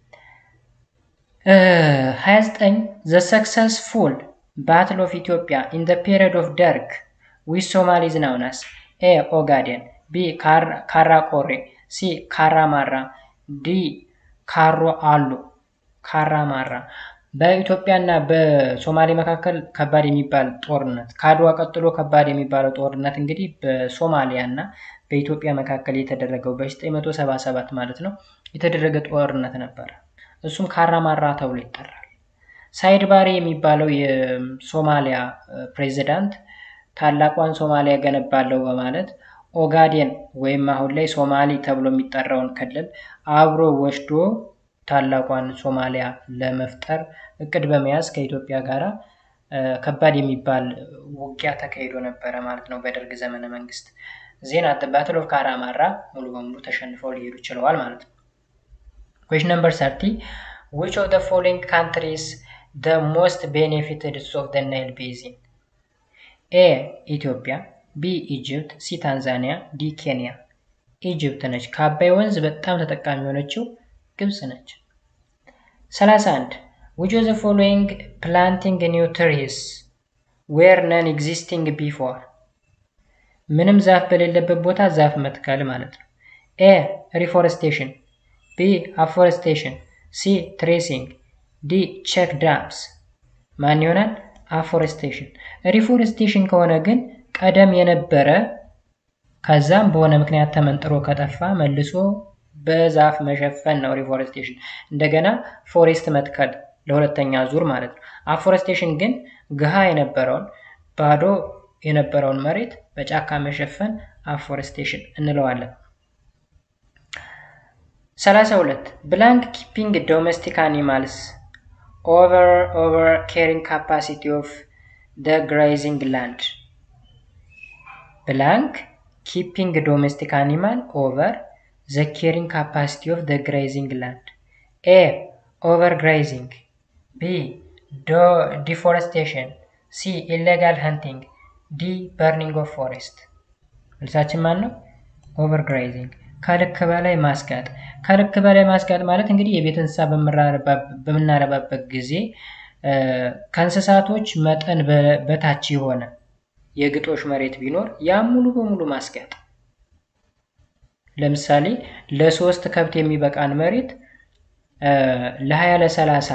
29 ዘ ሰክሰስፉል ባትል ኦፍ ኢትዮጵያ ኢን ዘ ፔሪድ ኦፍ ደርግ ዊዝ ሶማሊዝ ናውናስ ኤ ኦጋዴን፣ ቢ ካራ ቆሬ፣ ሲ ካራ ማራ፣ ዲ ካሮ አሉ ካራ ማራ። በኢትዮጵያና በሶማሌ መካከል ከባድ የሚባል ጦርነት ከአድዋ ቀጥሎ ከባድ የሚባለው ጦርነት እንግዲህ በሶማሊያ እና በኢትዮጵያ መካከል የተደረገው በ977 ማለት ነው የተደረገ ጦርነት ነበረ። እሱም ካራማራ ተብሎ ይጠራል። ሳይድ ባሬ የሚባለው የሶማሊያ ፕሬዚዳንት ታላቋን ሶማሊያ ገነባለው በማለት ኦጋዴን ወይም አሁን ላይ ሶማሌ ተብሎ የሚጠራውን ክልል አብሮ ወስዶ ታላቋን ሶማሊያ ለመፍጠር እቅድ በመያዝ ከኢትዮጵያ ጋር ከባድ የሚባል ውጊያ ተካሂዶ ነበረ ማለት ነው በደርግ ዘመነ መንግስት። ዜና ባትል ኦፍ ካራማራ ሙሉ በሙሉ ተሸንፈው ሊሄዱ ችለዋል ማለት ነው። ኩዌሽን ነምበር ሰርቲ ዊች ኦፍ ዘ ፎሎዊንግ ካንትሪስ the most benefited of the Nile Basin? ኤ ኢትዮጵያ፣ ቢ ኢጅፕት፣ ሲ ታንዛኒያ፣ ዲ ኬንያ። ኢጅፕት ነች። ከአባይ ወንዝ በጣም ተጠቃሚ የሆነችው ግብጽ ነች። 31 which of the following planting new trees were non-existing before? ምንም ዛፍ በሌለበት ቦታ ዛፍ መትከል ማለት ነው። ኤ ሪፎረስቴሽን፣ ቢ አፎረስቴሽን፣ ሲ ትሬሲንግ ዲ ቼክ ዳምስ ማን ይሆናል? አፎሬስቴሽን። ሪፎሬስቴሽን ከሆነ ግን ቀደም የነበረ ከዛም በሆነ ምክንያት ተመንጥሮ ከጠፋ መልሶ በዛፍ መሸፈን ነው ሪፎሬስቴሽን። እንደገና ፎሬስት መትከል ለሁለተኛ ዙር ማለት ነው። አፎሬስቴሽን ግን ግሃ የነበረውን ባዶ የነበረውን መሬት በጫካ መሸፈን አፎሬስቴሽን እንለዋለን። 32 ብላንክ ኪፒንግ ዶሜስቲክ አኒማልስ over over carrying capacity of the grazing land blank keeping domestic animal over the carrying capacity of the grazing land a overgrazing b do deforestation c illegal hunting d burning of forest መልሳችን ማን ነው ኦቨርግራይዚንግ ከልክ በላይ ማስጋጥ ከልክ በላይ ማስጋጥ ማለት እንግዲህ የቤት እንስሳ በምናረባበት ጊዜ ከእንስሳቶች መጠን በታች የሆነ የግጦሽ መሬት ቢኖር ያም ሙሉ በሙሉ ማስጋጥ። ለምሳሌ ለሶስት ከብት የሚበቃን መሬት ለሀያ ለሰላሳ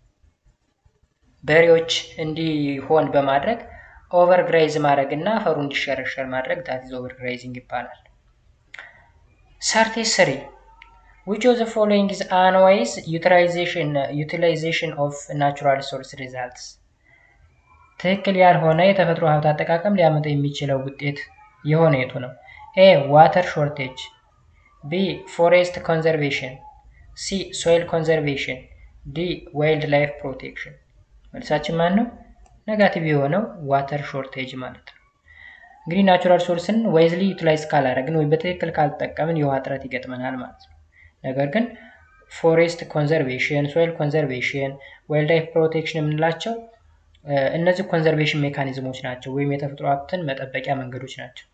በሬዎች እንዲሆን በማድረግ ኦቨርግራይዝ ማድረግ እና አፈሩ እንዲሸረሸር ማድረግ ዳት ኦቨርግራይዚንግ ይባላል። ሰርቲ ስሪ which of the following is unwise utilization utilization of natural resource results ትክክል ያልሆነ የተፈጥሮ ሀብት አጠቃቀም ሊያመጣ የሚችለው ውጤት የሆነ የቱ ነው? ኤ ዋተር ሾርቴጅ፣ ቢ ፎሬስት ኮንዘርቬሽን፣ ሲ ሶይል ኮንዘርቬሽን፣ ዲ ዋይልድ ላይፍ ፕሮቴክሽን። መልሳችን ማን ነው? ነጋቲቭ የሆነው ዋተር ሾርቴጅ ማለት ነው። እንግዲህ ናቹራል ሶርስን ዋይዝሊ ዩቲላይዝ ካላደረግን ወይም በትክክል ካልጠቀምን የውሃ እጥረት ይገጥመናል ማለት ነው። ነገር ግን ፎሬስት ኮንዘርቬሽን፣ ሶይል ኮንዘርቬሽን፣ ዋይልድ ላይፍ ፕሮቴክሽን የምንላቸው እነዚህ ኮንዘርቬሽን ሜካኒዝሞች ናቸው ወይም የተፈጥሮ ሀብትን መጠበቂያ መንገዶች ናቸው።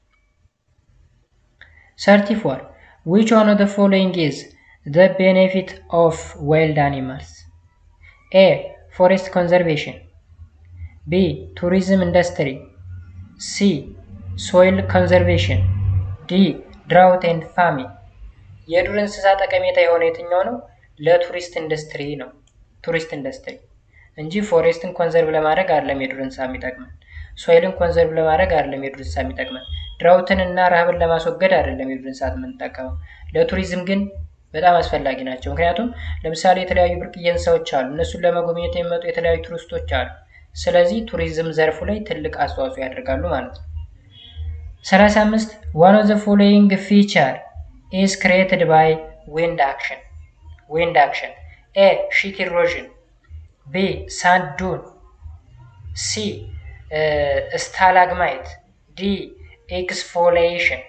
ሰርቲ ፎር ዊች ዋን ኦፍ ዘ ፎሎዊንግ ኢዝ ዘ ቤኔፊት ኦፍ ዋይልድ አኒማልስ ኤ ፎሬስት ኮንዘርቬሽን ቢ ቱሪዝም ኢንዱስትሪ ሲ ሶይል ኮንዘርቬሽን ዲ ድራውት ኤንድ ፋሚን የዱር እንስሳ ጠቀሜታ የሆነ የትኛው ነው? ለቱሪስት ኢንዱስትሪ ነው። ቱሪስት ኢንዱስትሪ እንጂ ፎሬስትን ኮንዘርቭ ለማድረግ አይደለም የዱር እንስሳ የሚጠቅመን። ሶይልን ኮንዘርቭ ለማድረግ አይደለም የዱር እንስሳ የሚጠቅመን። ድራውትን እና ረሃብን ለማስወገድ አይደለም የዱር እንስሳት የምንጠቀመው። ለቱሪዝም ግን በጣም አስፈላጊ ናቸው። ምክንያቱም ለምሳሌ የተለያዩ ብርቅዬ እንስሳዎች አሉ። እነሱን ለመጎብኘት የሚመጡ የተለያዩ ቱሪስቶች አሉ። ስለዚህ ቱሪዝም ዘርፉ ላይ ትልቅ አስተዋጽኦ ያደርጋሉ ማለት ነው። 35 ዋን ኦፍ ዘ ፎሎዊንግ ፊቸር ኢዝ ክሬትድ ባይ ዊንድ አክሽን ዊንድ አክሽን ኤ ሺት ኢሮዥን ቢ ሳንድ ዱን ሲ ስታላግማይት ዲ ኤክስፎሊዬሽን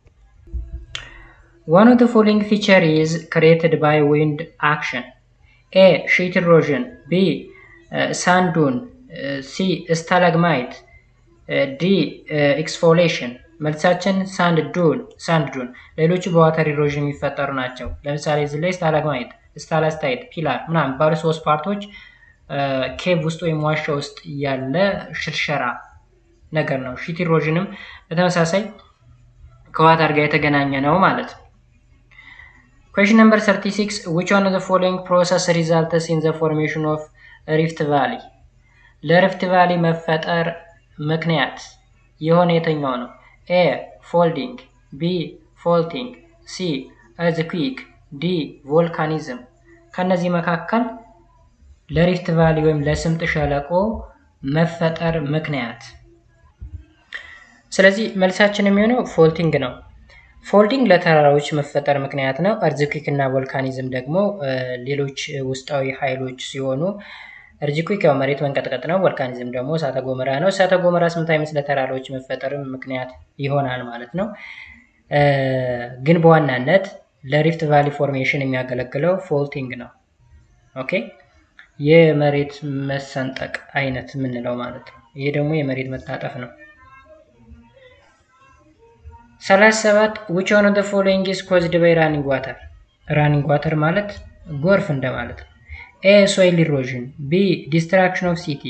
One of the following feature is created by wind action. A. Sheet erosion. B. Uh, sand dune. Uh, C. Stalagmite. Uh, D. Uh, exfoliation. መልሳችን ሳንድ ዱን ሳንድ ዱን ሌሎቹ በዋተር ኢሮዥን የሚፈጠሩ ናቸው። ለምሳሌ እዚህ ላይ ስታላግማይት፣ ስታላስታይት፣ ፒላር ምናምን ባሉ ሶስት ፓርቶች ኬቭ ውስጥ ወይም ዋሻ ውስጥ ያለ ሽርሸራ ነገር ነው። ሺት ኢሮዥንም በተመሳሳይ ከዋተር ጋር የተገናኘ ነው ማለት ነው። Question number 36 Which one of the following process results in the formation of Rift Valley? ለሪፍት ቫሊ መፈጠር ምክንያት የሆነ የትኛው ነው? ኤ ፎልዲንግ፣ ቢ ፎልቲንግ፣ ሲ እርዝኩዊክ፣ ዲ ቮልካኒዝም። ከነዚህ መካከል ለሪፍት ቫሊ ወይም ለስምጥ ሸለቆ መፈጠር ምክንያት ስለዚህ መልሳችን የሚሆነው ፎልቲንግ ነው። ፎልዲንግ ለተራራዎች መፈጠር ምክንያት ነው። እርዝኩዊክ እና ቮልካኒዝም ደግሞ ሌሎች ውስጣዊ ኃይሎች ሲሆኑ እርዝኩዊክ ያው መሬት መንቀጥቀጥ ነው። ቮልካኒዝም ደግሞ እሳተ ገሞራ ነው። እሳተ ገሞራ ስምታይምስ ለተራራዎች መፈጠርም ምክንያት ይሆናል ማለት ነው። ግን በዋናነት ለሪፍት ቫሊ ፎርሜሽን የሚያገለግለው ፎልቲንግ ነው። ኦኬ የመሬት መሰንጠቅ አይነት የምንለው ማለት ነው። ይሄ ደግሞ የመሬት መታጠፍ ነው። ሰላሳ ሰባት ዊች ዋን ኦፍ ዘ ፎሎዊንግ ኢዝ ኮዝድ ባይ ራኒንግ ዋተር። ራኒንግ ዋተር ማለት ጎርፍ እንደማለት ነው። ኤ ሶይል ኢሮዥን፣ ቢ ዲስትራክሽን ኦፍ ሲቲ፣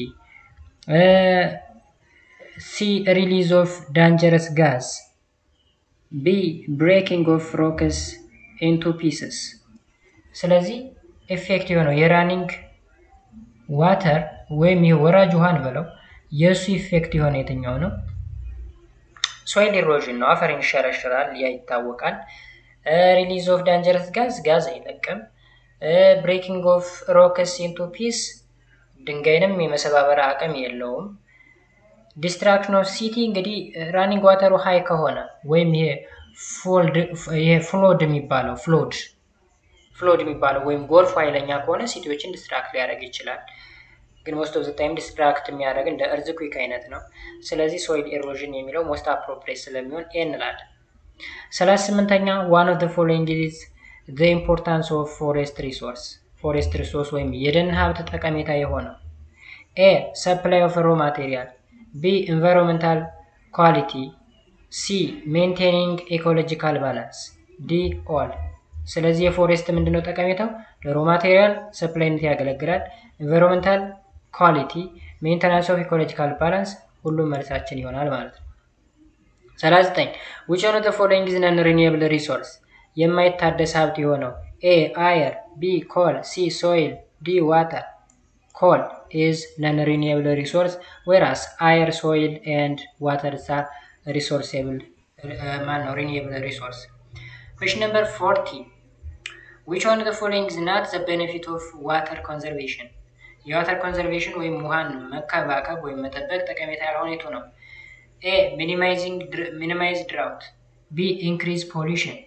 ሲ ሪሊዝ ኦፍ ዳንጀረስ ጋዝ፣ ቢ ብሬኪንግ ኦፍ ሮክስ ኢንቱ ፒስስ። ስለዚህ ኤፌክት የሆነው የራኒንግ ዋተር ወይም ይህ ወራጅ ውሃን ብለው የእሱ ኢፌክት የሆነ የትኛው ነው? ሶይል ኢሮዥን ነው። አፈር ይሸረሽራል፣ ያ ይታወቃል። ሪሊዝ ኦፍ ዳንጀረስ ጋዝ ጋዝ አይለቅም። ብሬኪንግ ኦፍ ሮክስ ኢንቱ ፒስ ድንጋይንም የመሰባበር አቅም የለውም። ዲስትራክሽን ኦፍ ሲቲ እንግዲህ ራኒንግ ዋተሩ ሀይ ከሆነ ወይም ይሄ ይሄ ፍሎድ የሚባለው ፍሎድ ፍሎድ የሚባለው ወይም ጎርፍ ኃይለኛ ከሆነ ሲቲዎችን ዲስትራክት ሊያደርግ ይችላል። ግን ሞስት ኦፍ ዘ ታይም ዲስትራክት የሚያደርግ እንደ እርዝኩዊክ አይነት ነው። ስለዚህ ሶይል ኤሮዥን የሚለው ሞስት አፕሮፕሬት ስለሚሆን ኤ እንላለን። ሰላሳ ስምንተኛ ዋን ኦፍ ዘ ፎሎዊንግ ኢዝ ዘ ኢምፖርታንስ ኦፍ ፎሬስት ሪሶርስ ፎሬስት ሪሶርስ ወይም የደን ሀብት ጠቀሜታ የሆነው ኤ ሰፕላይ ኦፍ ሮ ማቴሪያል፣ ቢ ኢንቫይሮንመንታል ኳሊቲ፣ ሲ ሜንቴኒንግ ኢኮሎጂካል ባላንስ፣ ዲ ኦል። ስለዚህ የፎሬስት ምንድነው ጠቀሜታው? ለሮ ማቴሪያል ሰፕላይነት ያገለግላል። ኢንቫይሮንመንታል ኳሊቲ፣ ሜንተናንስ ኦፍ ኢኮሎጂካል ባላንስ ሁሉም መልሳችን ይሆናል ማለት ነው። 39 ዊች ኦፍ ዘ ፎሎዊንግ ኢዝ ነን ሪኒዌብል ሪሶርስ የማይታደስ ሀብት የሆነው ኤ አየር፣ ቢ ኮል፣ ሲ ሶይል፣ ዲ ዋተር። ኮል ኢዝ ነን ሪኒዌብል ሪሶርስ ዌራስ አየር ሶይል ኤንድ ዋተር ሳ ሪሶርሴብል ማን ነው ሪኒዌብል ሪሶርስ። ኩዌሽን ነምበር 40 ዊች ኦፍ ዘ ፎሎዊንግ ኢዝ ናት ዘ ቤኔፊት ኦፍ ዋተር ኮንዘርቬሽን የዋተር ኮንዘርቬሽን ወይም ውሃን መከባከብ ወይም መጠበቅ ጠቀሜታ ያልሆነ የቱ ነው? ኤ ሚኒማይዝ ድራውት፣ ቢ ኢንክሪዝ ፖሊሽን፣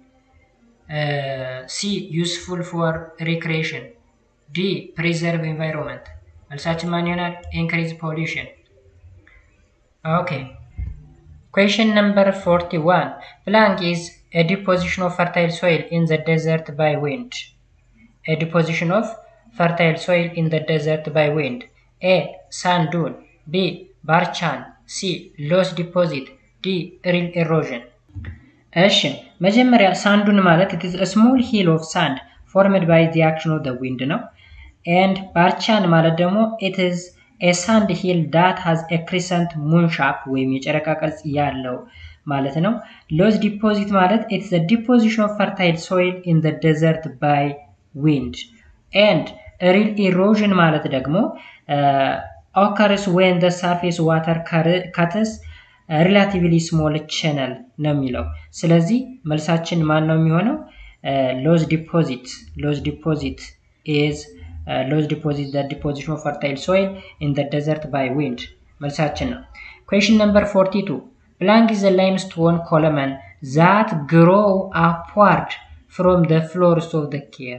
ሲ ዩስፉል ፎር ሪክሬሽን፣ ዲ ፕሪዘርቭ ኤንቫይሮንመንት። መልሳችን ማን ይሆናል? ኢንክሪዝ ፖሊሽን። ኦኬ ኩዌሽን ነምበር 41 ብላንክ ኢዝ ኤ ዲፖዚሽን ኦፍ ፈርታይል ሶይል ኢን ዘ ዴዘርት ባይ ዊንድ ኤ ዲፖዚሽን ኦፍ fertile soil in the desert by wind. A. Sand dune. B. Barchan. C. Loess deposit. D. Rill erosion. እሺ መጀመሪያ ሳንዱን ማለት it is a small hill of sand formed by the action of the wind ነው and ባርቻን ማለት ደግሞ it is a sand hill that has a crescent moon shape ወይም የጨረቃ ቅርጽ ያለው ማለት ነው ሎስ ዲፖዚት ማለት it's the deposition of fertile soil in the desert by wind and ሪል ኢሮዥን ማለት ደግሞ ኦከርስ ዌን ዘ ሳርፌስ ዋተር ካትስ ሪላቲቭሊ ስሞል ቻነል ነው የሚለው። ስለዚህ መልሳችን ማን ነው የሚሆነው? ሎዝ ዲፖዚት ሎዝ ዲፖዚት ኢዝ ሎዝ ዲፖዚት ዘ ዲፖዚሽን ኦፍ ፈርታይል ሶይል ኢን ዘ ደዘርት ባይ ዊንድ መልሳችን ነው። ኩዌሽን ነምበር 42 ብላንክ ኢዝ ዘ ላይምስቶን ኮለመን ዛት ግሮው አፕዋርድ ፍሮም ዘ ፍሎርስ ኦፍ ዘ ኬቭ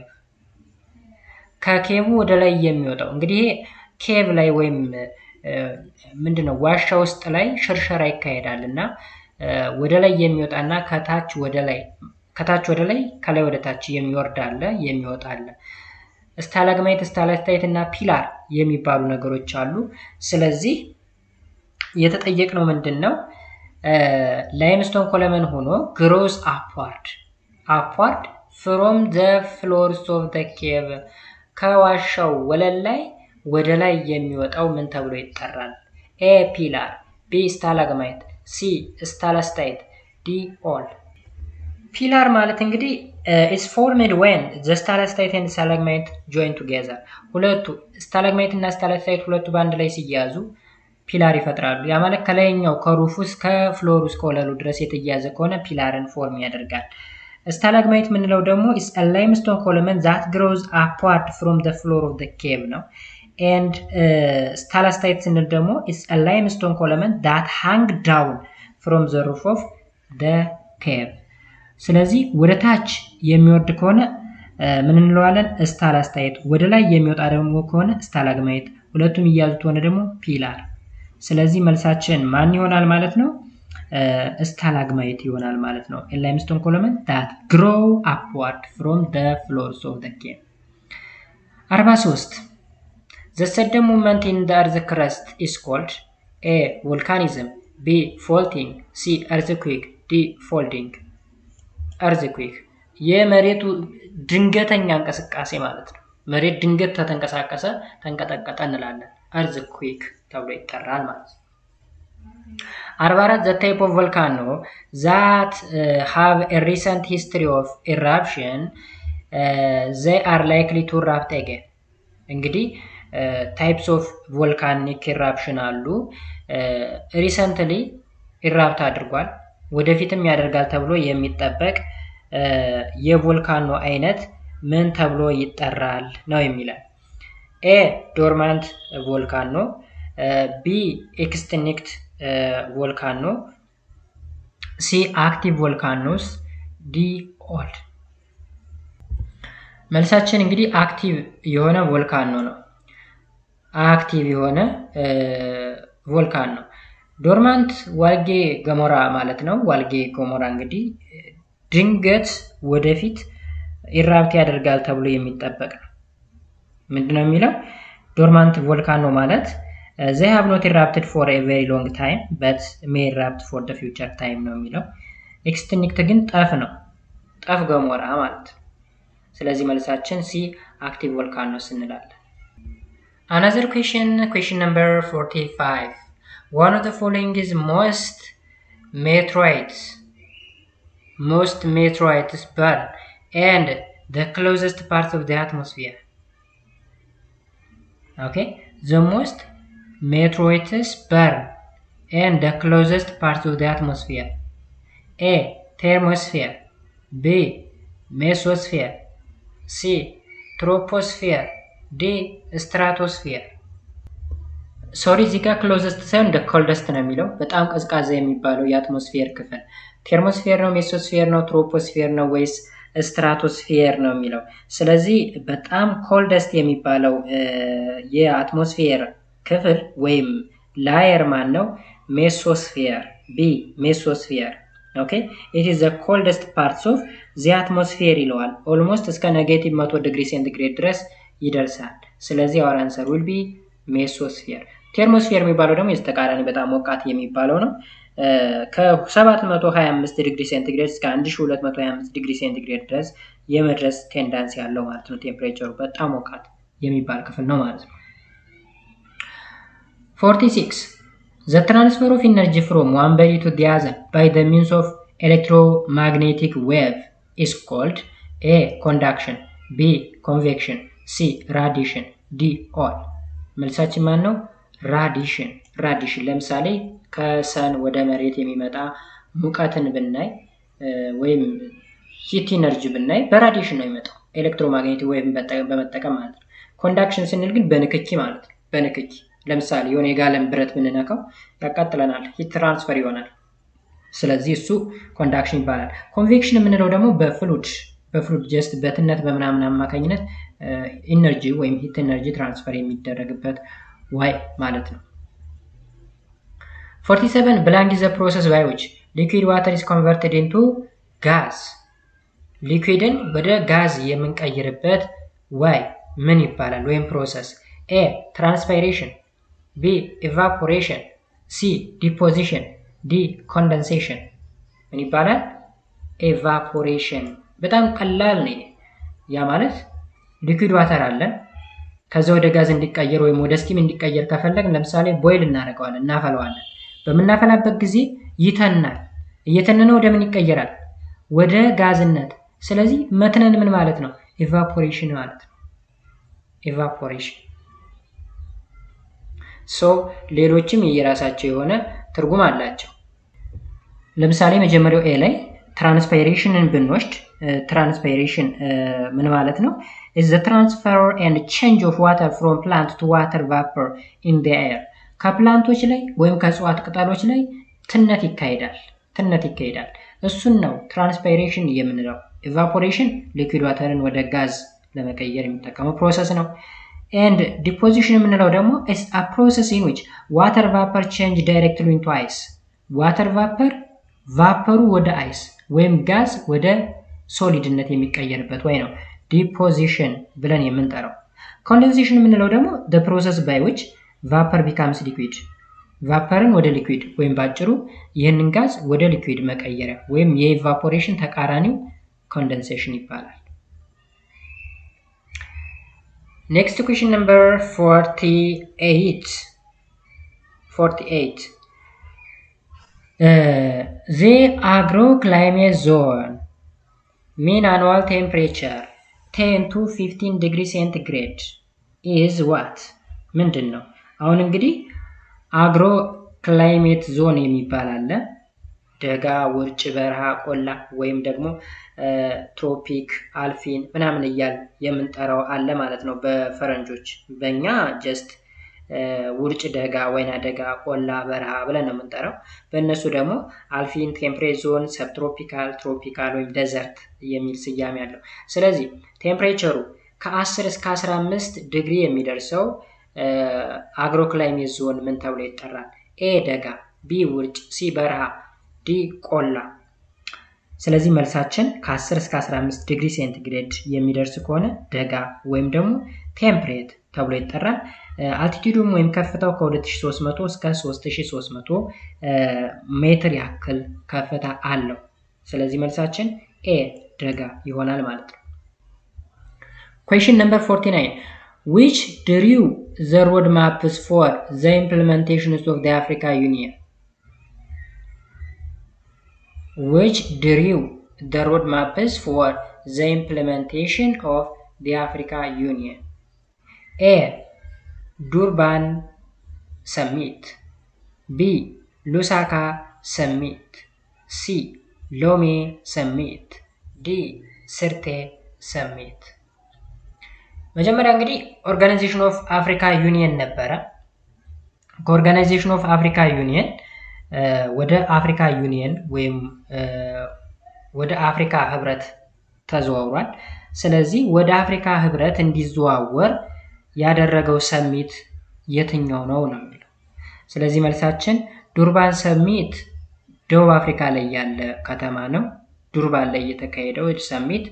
ከኬቡ ወደ ላይ የሚወጣው እንግዲህ ኬቭ ላይ ወይም ምንድነው ዋሻ ውስጥ ላይ ሽርሸራ ይካሄዳል እና ወደ ላይ የሚወጣና ከታች ወደ ላይ ከታች ወደ ላይ ከላይ ወደ ታች የሚወርድ አለ የሚወጣ አለ። ስታላግማይት፣ ስታላክታይት እና ፒላር የሚባሉ ነገሮች አሉ። ስለዚህ የተጠየቅነው ምንድን ነው? ላይምስቶን ኮለመን ሆኖ ግሮስ አፕዋርድ አፕዋርድ ፍሮም ዘ ፍሎርስ ኦፍ ዘ ኬቭ ከዋሻው ወለል ላይ ወደ ላይ የሚወጣው ምን ተብሎ ይጠራል? ኤ ፒላር፣ ቢ ስታላግማይት፣ ሲ ስታላስታይት፣ ዲ ኦል። ፒላር ማለት እንግዲህ ኢትስ ፎርምድ ዌን ዘ ስታላስታይት ኤንድ ስታላግማይት ጆይን ቱጌዘር ሁለቱ ስታላግማይት እና ስታላስታይት ሁለቱ በአንድ ላይ ሲያያዙ ፒላር ይፈጥራሉ። ያ ማለት ከላይኛው ከሩፉ እስከ ፍሎሩ እስከ ወለሉ ድረስ የተያያዘ ከሆነ ፒላርን ፎርም ያደርጋል። ስታላግማይት የምንለው ደግሞ ኢስ ላይምስቶን ኮለመን ዛት ግሮዝ አፕዋርድ ፍሮም ዘ ፍሎር ኦፍ ዘ ኬቭ ነው። ኤንድ ስታላስታይት ስንል ደግሞ ኢስ ላይምስቶን ኮለመን ዛት ሃንግ ዳውን ፍሮም ዘ ሩፍ ኦፍ ዘ ኬቭ። ስለዚህ ወደ ታች የሚወርድ ከሆነ ምን እንለዋለን? ስታላስታይት። ወደ ላይ የሚወጣ ደግሞ ከሆነ ስታላግማይት። ሁለቱም እያዙት ሆነ ደግሞ ፒላር። ስለዚህ መልሳችን ማን ይሆናል ማለት ነው? ስታላግማይት ይሆናል ማለት ነው። ላይምስቶን ኮለመን ዳት ግሮው አፕዋርድ ፍሮም ደ ፍሎርስ ኦፍ ደ ኬቭ። 43 ዘ ሰደን ሙቭመንት ኢን ደ እርዝ ክረስት ኢስ ኮልድ ኤ ቮልካኒዝም፣ ቢ ፎልቲንግ፣ ሲ እርዝኩዊክ፣ ዲ ፎልዲንግ። እርዝኩዊክ የመሬቱ ድንገተኛ እንቅስቃሴ ማለት ነው። መሬት ድንገት ተተንቀሳቀሰ ተንቀጠቀጠ እንላለን። እርዝኩዊክ ተብሎ ይጠራል ማለት ነው። 44 the type of volcano that uh, have a recent history of eruption uh, they are likely to erupt again እንግዲህ ታይፕስ ኦፍ ቮልካኒክ ኢራፕሽን አሉ ሪሰንትሊ ኢራፕት አድርጓል ወደፊትም ያደርጋል ተብሎ የሚጠበቅ የቮልካኖ አይነት ምን ተብሎ ይጠራል ነው የሚለን ኤ ዶርማንት ቮልካኖ ቢ ኤክስቲንክት ቮልካኖ ሲ አክቲቭ ቮልካኖስ ዲ ኦል። መልሳችን እንግዲህ አክቲቭ የሆነ ቮልካኖ ነው። አክቲቭ የሆነ ቮልካን ነው። ዶርማንት ዋልጌ ገሞራ ማለት ነው። ዋልጌ ገሞራ እንግዲህ ድንገት ወደፊት ኢራፕት ያደርጋል ተብሎ የሚጠበቅ ነው። ምንድነው የሚለው ዶርማንት ቮልካኖ ማለት ዘይ ሃቭ ኖት ኢራፕትድ ፎር ኤ ቬሪ ሎንግ ታይም በት ሜ ኢራፕት ፎር ደ ፊውቸር ታይም ነው የሚለው። ኤክስቲንክት ግን ጠፍ ነው፣ ጠፍ ገሞራ ማለት ነው። ስለዚህ መልሳችን ሲ አክቲቭ ቮልካኖስ እንላለን። አናዘር ኩዌሽን ኩዌሽን ነምበር 45 ዋን ኦፍ ዘ ፎሎዊንግ ኢዝ ሞስት ሜትሮይድስ ሞስት ሜትሮይድስ በርን ኤንድ ዘ ክሎዘስት ፓርት ኦፍ ዘ አትሞስፊየር ኦኬ ዘ ሞስት meteorites burn and the closest part of the atmosphere. A. Thermosphere B. Mesosphere C. Troposphere D. Stratosphere ሶሪ እዚህ ጋር ክሎዘስት ሳይሆን እንደ ኮልደስት ነው የሚለው በጣም ቀዝቃዛ የሚባለው የአትሞስፌር ክፍል ቴርሞስፌር ነው ሜሶስፌር ነው ትሮፖስፌር ነው ወይስ ስትራቶስፌር ነው የሚለው ስለዚህ በጣም ኮልደስት የሚባለው የአትሞስፌር ክፍል ወይም ላየር ማን ነው? ሜሶስፌር ቢ ሜሶስፌር ኦኬ ኢት ኢዝ ዘ ኮልደስት ፓርትስ ኦፍ ዚ አትሞስፌር ይለዋል። ኦልሞስት እስከ ኔጌቲቭ መቶ ዲግሪ ሴንቲግሬድ ድረስ ይደርሳል። ስለዚህ አወር አንሰር ዊል ቢ ሜሶስፌር። ቴርሞስፌር የሚባለው ደግሞ የዚህ ተቃራኒ በጣም ሞቃት የሚባለው ነው። ከ725 ዲግሪ ሴንቲግሬድ እስከ 1225 ዲግሪ ሴንቲግሬድ ድረስ የመድረስ ቴንዳንስ ያለው ማለት ነው። ቴምፕሬቸሩ በጣም ሞቃት የሚባል ክፍል ነው ማለት ነው። 46. The transfer of energy from one body to the other by the means of electromagnetic wave is called A. Conduction B. Convection C. Radiation D. All መልሳችን ማን ነው? ራዲሽን ራዲሽን ለምሳሌ ከሰን ወደ መሬት የሚመጣ ሙቀትን ብናይ ወይም ሂት ኢነርጂ ብናይ በራዲሽን ነው የሚመጣው ኤሌክትሮማግኔቲክ ዌቭ በመጠቀም ማለት ነው። ኮንዳክሽን ስንል ግን በንክኪ ማለት ነው። በንክኪ ለምሳሌ የሆነ የጋለን ብረት ብንነካው ያቃጥለናል፣ ሂት ትራንስፈር ይሆናል። ስለዚህ እሱ ኮንዳክሽን ይባላል። ኮንቬክሽን የምንለው ደግሞ በፍሉድ በፍሉድ ጀስት በትነት በምናምን አማካኝነት ኢነርጂ ወይም ሂት ኢነርጂ ትራንስፈር የሚደረግበት ዋይ ማለት ነው። 47 ብላንክ ዘ ፕሮሰስ ባይ ዊች ሊኩዊድ ዋተር ኢዝ ኮንቨርትድ ኢንቱ ጋዝ ሊኩዊድን ወደ ጋዝ የምንቀይርበት ዋይ ምን ይባላል? ወይም ፕሮሰስ ኤ ትራንስፓይሬሽን፣ ቢ ኢቫፖሬሽን፣ ሲ ዲፖዚሽን፣ ዲ ኮንደንሴሽን ምን ይባላል? ኤቫፖሬሽን። በጣም ቀላል ነው። ያ ማለት ሊኩዊድ ዋተር አለን ከዛ ወደ ጋዝ እንዲቀየር ወይም ወደ ስቲም እንዲቀየር ከፈለግ ለምሳሌ ቦይል እናደርገዋለን፣ እናፈለዋለን። በምናፈላበት ጊዜ ይተናል። እየተነነ ወደ ምን ይቀየራል? ወደ ጋዝነት። ስለዚህ መትነን ምን ማለት ነው? ኢቫፖሬሽን ማለት ነው። ኢቫፖሬሽን ሶ ሌሎችም የየራሳቸው የሆነ ትርጉም አላቸው። ለምሳሌ መጀመሪያው ኤ ላይ ትራንስፓይሬሽንን ብንወስድ ትራንስፓይሬሽን ምን ማለት ነው? is the transfer and change of water from plant to water vapor in the air ከፕላንቶች ላይ ወይም ከእጽዋት ቅጠሎች ላይ ትነት ይካሄዳል ትነት ይካሄዳል። እሱን ነው ትራንስፓይሬሽን የምንለው። ኢቫፖሬሽን ሊኩዊድ ዋተርን ወደ ጋዝ ለመቀየር የሚጠቀመው ፕሮሰስ ነው። ኤንድ ዲፖዚሽን የምንለው ደግሞ ኢስ አ ፕሮሰስ ኢን ዊች ዋተር ቫፐር ቼንጅ ዳይሬክትሊ ኢንቱ አይስ ዋተር ቫፐር ቫፐሩ ወደ አይስ ወይም ጋዝ ወደ ሶሊድነት የሚቀየርበት ወይ ነው ዲፖዚሽን ብለን የምንጠራው። ኮንደንሴሽን የምንለው ደግሞ ደ ፕሮሰስ ባይ ዊች ቫፐር ቢካምስ ሊኩዊድ ቫፐርን ወደ ሊኩዊድ ወይም ባጭሩ ይህንን ጋዝ ወደ ሊኩዊድ መቀየሪያ ወይም የኢቫፖሬሽን ተቃራኒው ኮንደንሴሽን ይባላል። ኔክስት ኩዌሽን ነምበር 48 48 ዘ አግሮ ክላይሜት ዞን ሚን አኑዋል ቴምፕሬቸር 10 ቱ 15 ዲግሪ ሴንቲግሬድ ኢዝ ዋት ምንድን ነው? አሁን እንግዲህ አግሮ ክላይሜት ዞን የሚባል አለ። ደጋ፣ ውርጭ፣ በረሃ፣ ቆላ ወይም ደግሞ ትሮፒክ፣ አልፊን ምናምን እያል የምንጠራው አለ ማለት ነው በፈረንጆች። በእኛ ጀስት ውርጭ ደጋ፣ ወይና ደጋ፣ ቆላ፣ በረሃ ብለን ነው የምንጠራው። በእነሱ ደግሞ አልፊን፣ ቴምፕሬት ዞን፣ ሰብትሮፒካል፣ ትሮፒካል ወይም ደዘርት የሚል ስያሜ አለው። ስለዚህ ቴምፕሬቸሩ ከ10 እስከ 15 ዲግሪ የሚደርሰው አግሮክላይሜት ዞን ምን ተብሎ ይጠራል? ኤ ደጋ፣ ቢ ውርጭ፣ ሲ በረሃ፣ ዲ ቆላ። ስለዚህ መልሳችን ከ10 እስከ 15 ዲግሪ ሴንቲግሬድ የሚደርስ ከሆነ ደጋ ወይም ደግሞ ቴምፕሬት ተብሎ ይጠራል። አልቲቱዱም ወይም ከፍታው ከ2300 እስከ 3300 ሜትር ያክል ከፍታ አለው። ስለዚህ መልሳችን ኤ ደጋ ይሆናል ማለት ነው። ኩዌሽን ነምበር 49 which drew the road maps for the implementation of the Africa Union which drew the road maps for the implementation of the Africa Union A Durban Summit B Lusaka Summit C Lome Summit D Sirte Summit መጀመሪያ እንግዲህ ኦርጋናይዜሽን ኦፍ አፍሪካ ዩኒየን ነበረ። ከኦርጋናይዜሽን ኦፍ አፍሪካ ዩኒየን ወደ አፍሪካ ዩኒየን ወይም ወደ አፍሪካ ህብረት ተዘዋውሯል። ስለዚህ ወደ አፍሪካ ህብረት እንዲዘዋወር ያደረገው ሰሚት የትኛው ነው ነው የሚለው። ስለዚህ መልሳችን ዱርባን ሰሚት ደቡብ አፍሪካ ላይ ያለ ከተማ ነው። ዱርባን ላይ የተካሄደው ሰሚት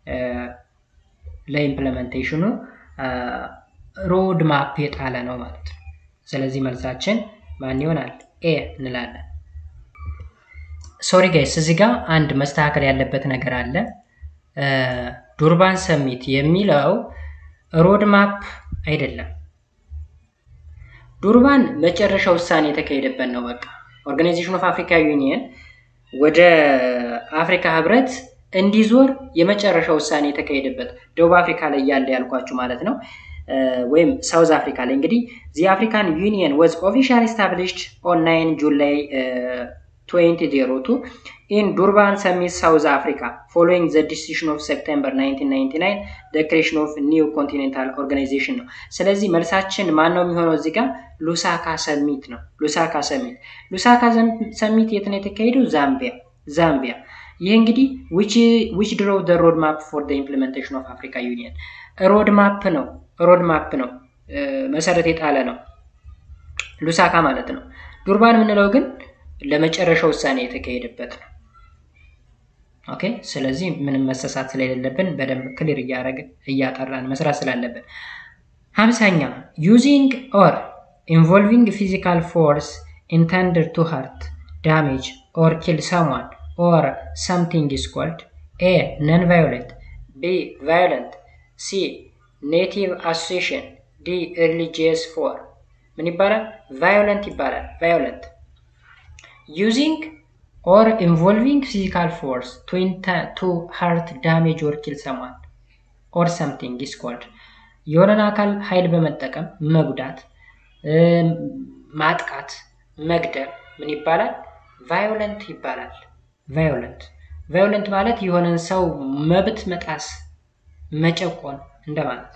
ለኢምፕለሜንቴሽኑ ሮድ ማፕ የጣለ ነው ማለት ነው። ስለዚህ መልሳችን ማን ይሆናል? ኤ እንላለን። ሶሪ ጋይስ እዚህ ጋር አንድ መስተካከል ያለበት ነገር አለ። ዱርባን ሰሚት የሚለው ሮድ ማፕ አይደለም። ዱርባን መጨረሻ ውሳኔ የተካሄደበት ነው። በቃ ኦርጋናይዜሽን ኦፍ አፍሪካ ዩኒየን ወደ አፍሪካ ህብረት እንዲዞር የመጨረሻ ውሳኔ የተካሄደበት ደቡብ አፍሪካ ላይ ያለ ያልኳችሁ ማለት ነው። ወይም ሳውዝ አፍሪካ ላይ እንግዲህ ዚ አፍሪካን ዩኒየን ወዝ ኦፊሻል ስታብሊሽድ ኦን ናይን ጁላይ 2002 in Durban Summit, South Africa, following the decision of September 1999, the creation of new continental organization ነው። ስለዚህ መልሳችን ማን ነው የሚሆነው እዚህ ጋር ሉሳካ ሰሚት ነው። ሉሳካ ሰሚት ሉሳካ ሰሚት የት ነው የተካሄደው? ዛምቢያ ዛምቢያ። ይህ እንግዲህ which draw the road map for the implementation of Africa Union ሮድ ማፕ ነው። ሮድ ማፕ ነው መሰረት የጣለ ነው ሉሳካ ማለት ነው። ዱርባን የምንለው ግን ለመጨረሻ ውሳኔ የተካሄደበት ነው። ኦኬ ስለዚህ ምንም መሰሳት ስለሌለብን በደንብ ክሊር እያደረግን እያጠራን መስራት ስላለብን። ሀምሳኛ ዩዚንግ ኦር ኢንቮልቪንግ ፊዚካል ፎርስ ኢንተንድድ ቱ ሀርት ዳሜጅ ኦር ኪል ሰምዋን ኦር ሰምቲንግ ኢዝ ኮልድ ኤ ነን ቫዮለንት ቢ ቫዮለንት ሲ ኔቲቭ አሶሲሽን ዲ ሪሊጂየስ ፎር ምን ይባላል? ቫዮለንት ይባላል። ቫዮለንት ዩዚንግ ኦር ኢንቮልቪንግ ፊዚካል ፎርስ ቱ ሃርት ዳሜጅ ኦር ኪል ሰማን ኦር ሰምቲንግ ኢዝ ኮልድ የሆነን አካል ኃይል በመጠቀም መጉዳት፣ ማጥቃት፣ መግደል ምን ይባላል? ቫዮለንት ይባላል። ቫዮለንት ቫዮለንት ማለት የሆነን ሰው መብት መጣስ፣ መጨቆን እንደማለት።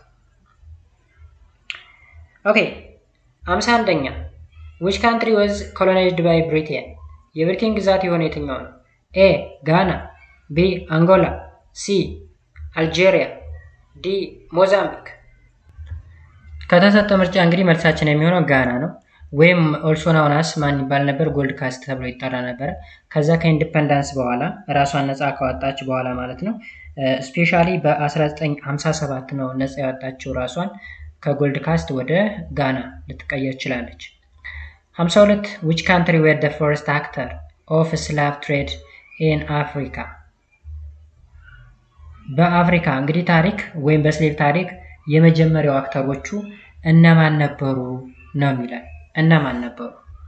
ኦኬ አምሳ አንደኛ ዊች ካንትሪ ወዝ ኮሎናይዝድ ባይ ብሪቴን የብሪቴን ግዛት የሆነ የትኛው ነው? ኤ ጋና፣ ቢ አንጎላ፣ ሲ አልጄሪያ፣ ዲ ሞዛምቢክ። ከተሰጠ ምርጫ እንግዲህ መልሳችን የሚሆነው ጋና ነው። ወይም ኦልሶ ናውናስ ማን ይባል ነበር? ጎልድ ካስት ተብሎ ይጠራ ነበረ። ከዛ ከኢንዲፐንዳንስ በኋላ ራሷን ነፃ ካወጣች በኋላ ማለት ነው። ስፔሻሊ በ1957 ነው ነፃ ያወጣችው ራሷን ከጎልድ ካስት ወደ ጋና ልትቀየር ችላለች። 52 ዊች ካንትሪ ዌር ደ ፈርስት አክተር ኦፍ ስላቭ ትሬድ ኢን አፍሪካ በአፍሪካ እንግዲህ ታሪክ ወይም በስሌቭ ታሪክ የመጀመሪያው አክተሮቹ እነማን ነበሩ ነው የሚላል። እነማን ነበሩ?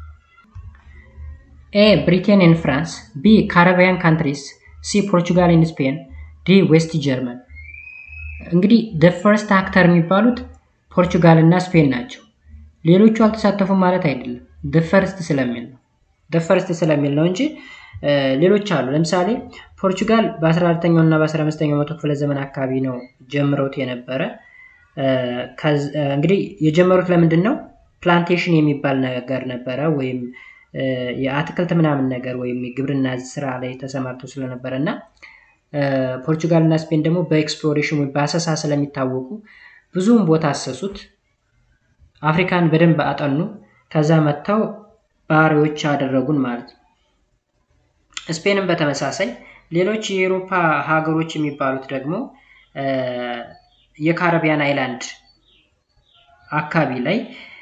ኤ ብሪቴን ኢን ፍራንስ፣ ቢ ካረቢያን ካንትሪስ፣ ሲ ፖርቹጋል ኢን ስፔን፣ ዲ ዌስት ጀርመን። እንግዲህ ደ ፈርስት አክተር የሚባሉት ፖርቹጋል እና ስፔን ናቸው። ሌሎቹ አልተሳተፉም ማለት አይደለም። ደፈርስት ስለሚል ነው ደፈርስት ስለሚል ነው እንጂ ሌሎች አሉ። ለምሳሌ ፖርቹጋል በ14ኛው እና በ15ኛው መቶ ክፍለ ዘመን አካባቢ ነው ጀምረውት የነበረ። እንግዲህ የጀመሩት ለምንድን ነው? ፕላንቴሽን የሚባል ነገር ነበረ፣ ወይም የአትክልት ምናምን ነገር ወይም የግብርና ስራ ላይ ተሰማርተው ስለነበረ እና ፖርቹጋል እና ስፔን ደግሞ በኤክስፕሎሬሽን ወይም በአሰሳ ስለሚታወቁ ብዙውን ቦታ አሰሱት። አፍሪካን በደንብ አጠኑ። ከዛ መጥተው ባሪዎች አደረጉን ማለት ነው። ስፔንም በተመሳሳይ ሌሎች የአውሮፓ ሀገሮች የሚባሉት ደግሞ የካረቢያን አይላንድ አካባቢ ላይ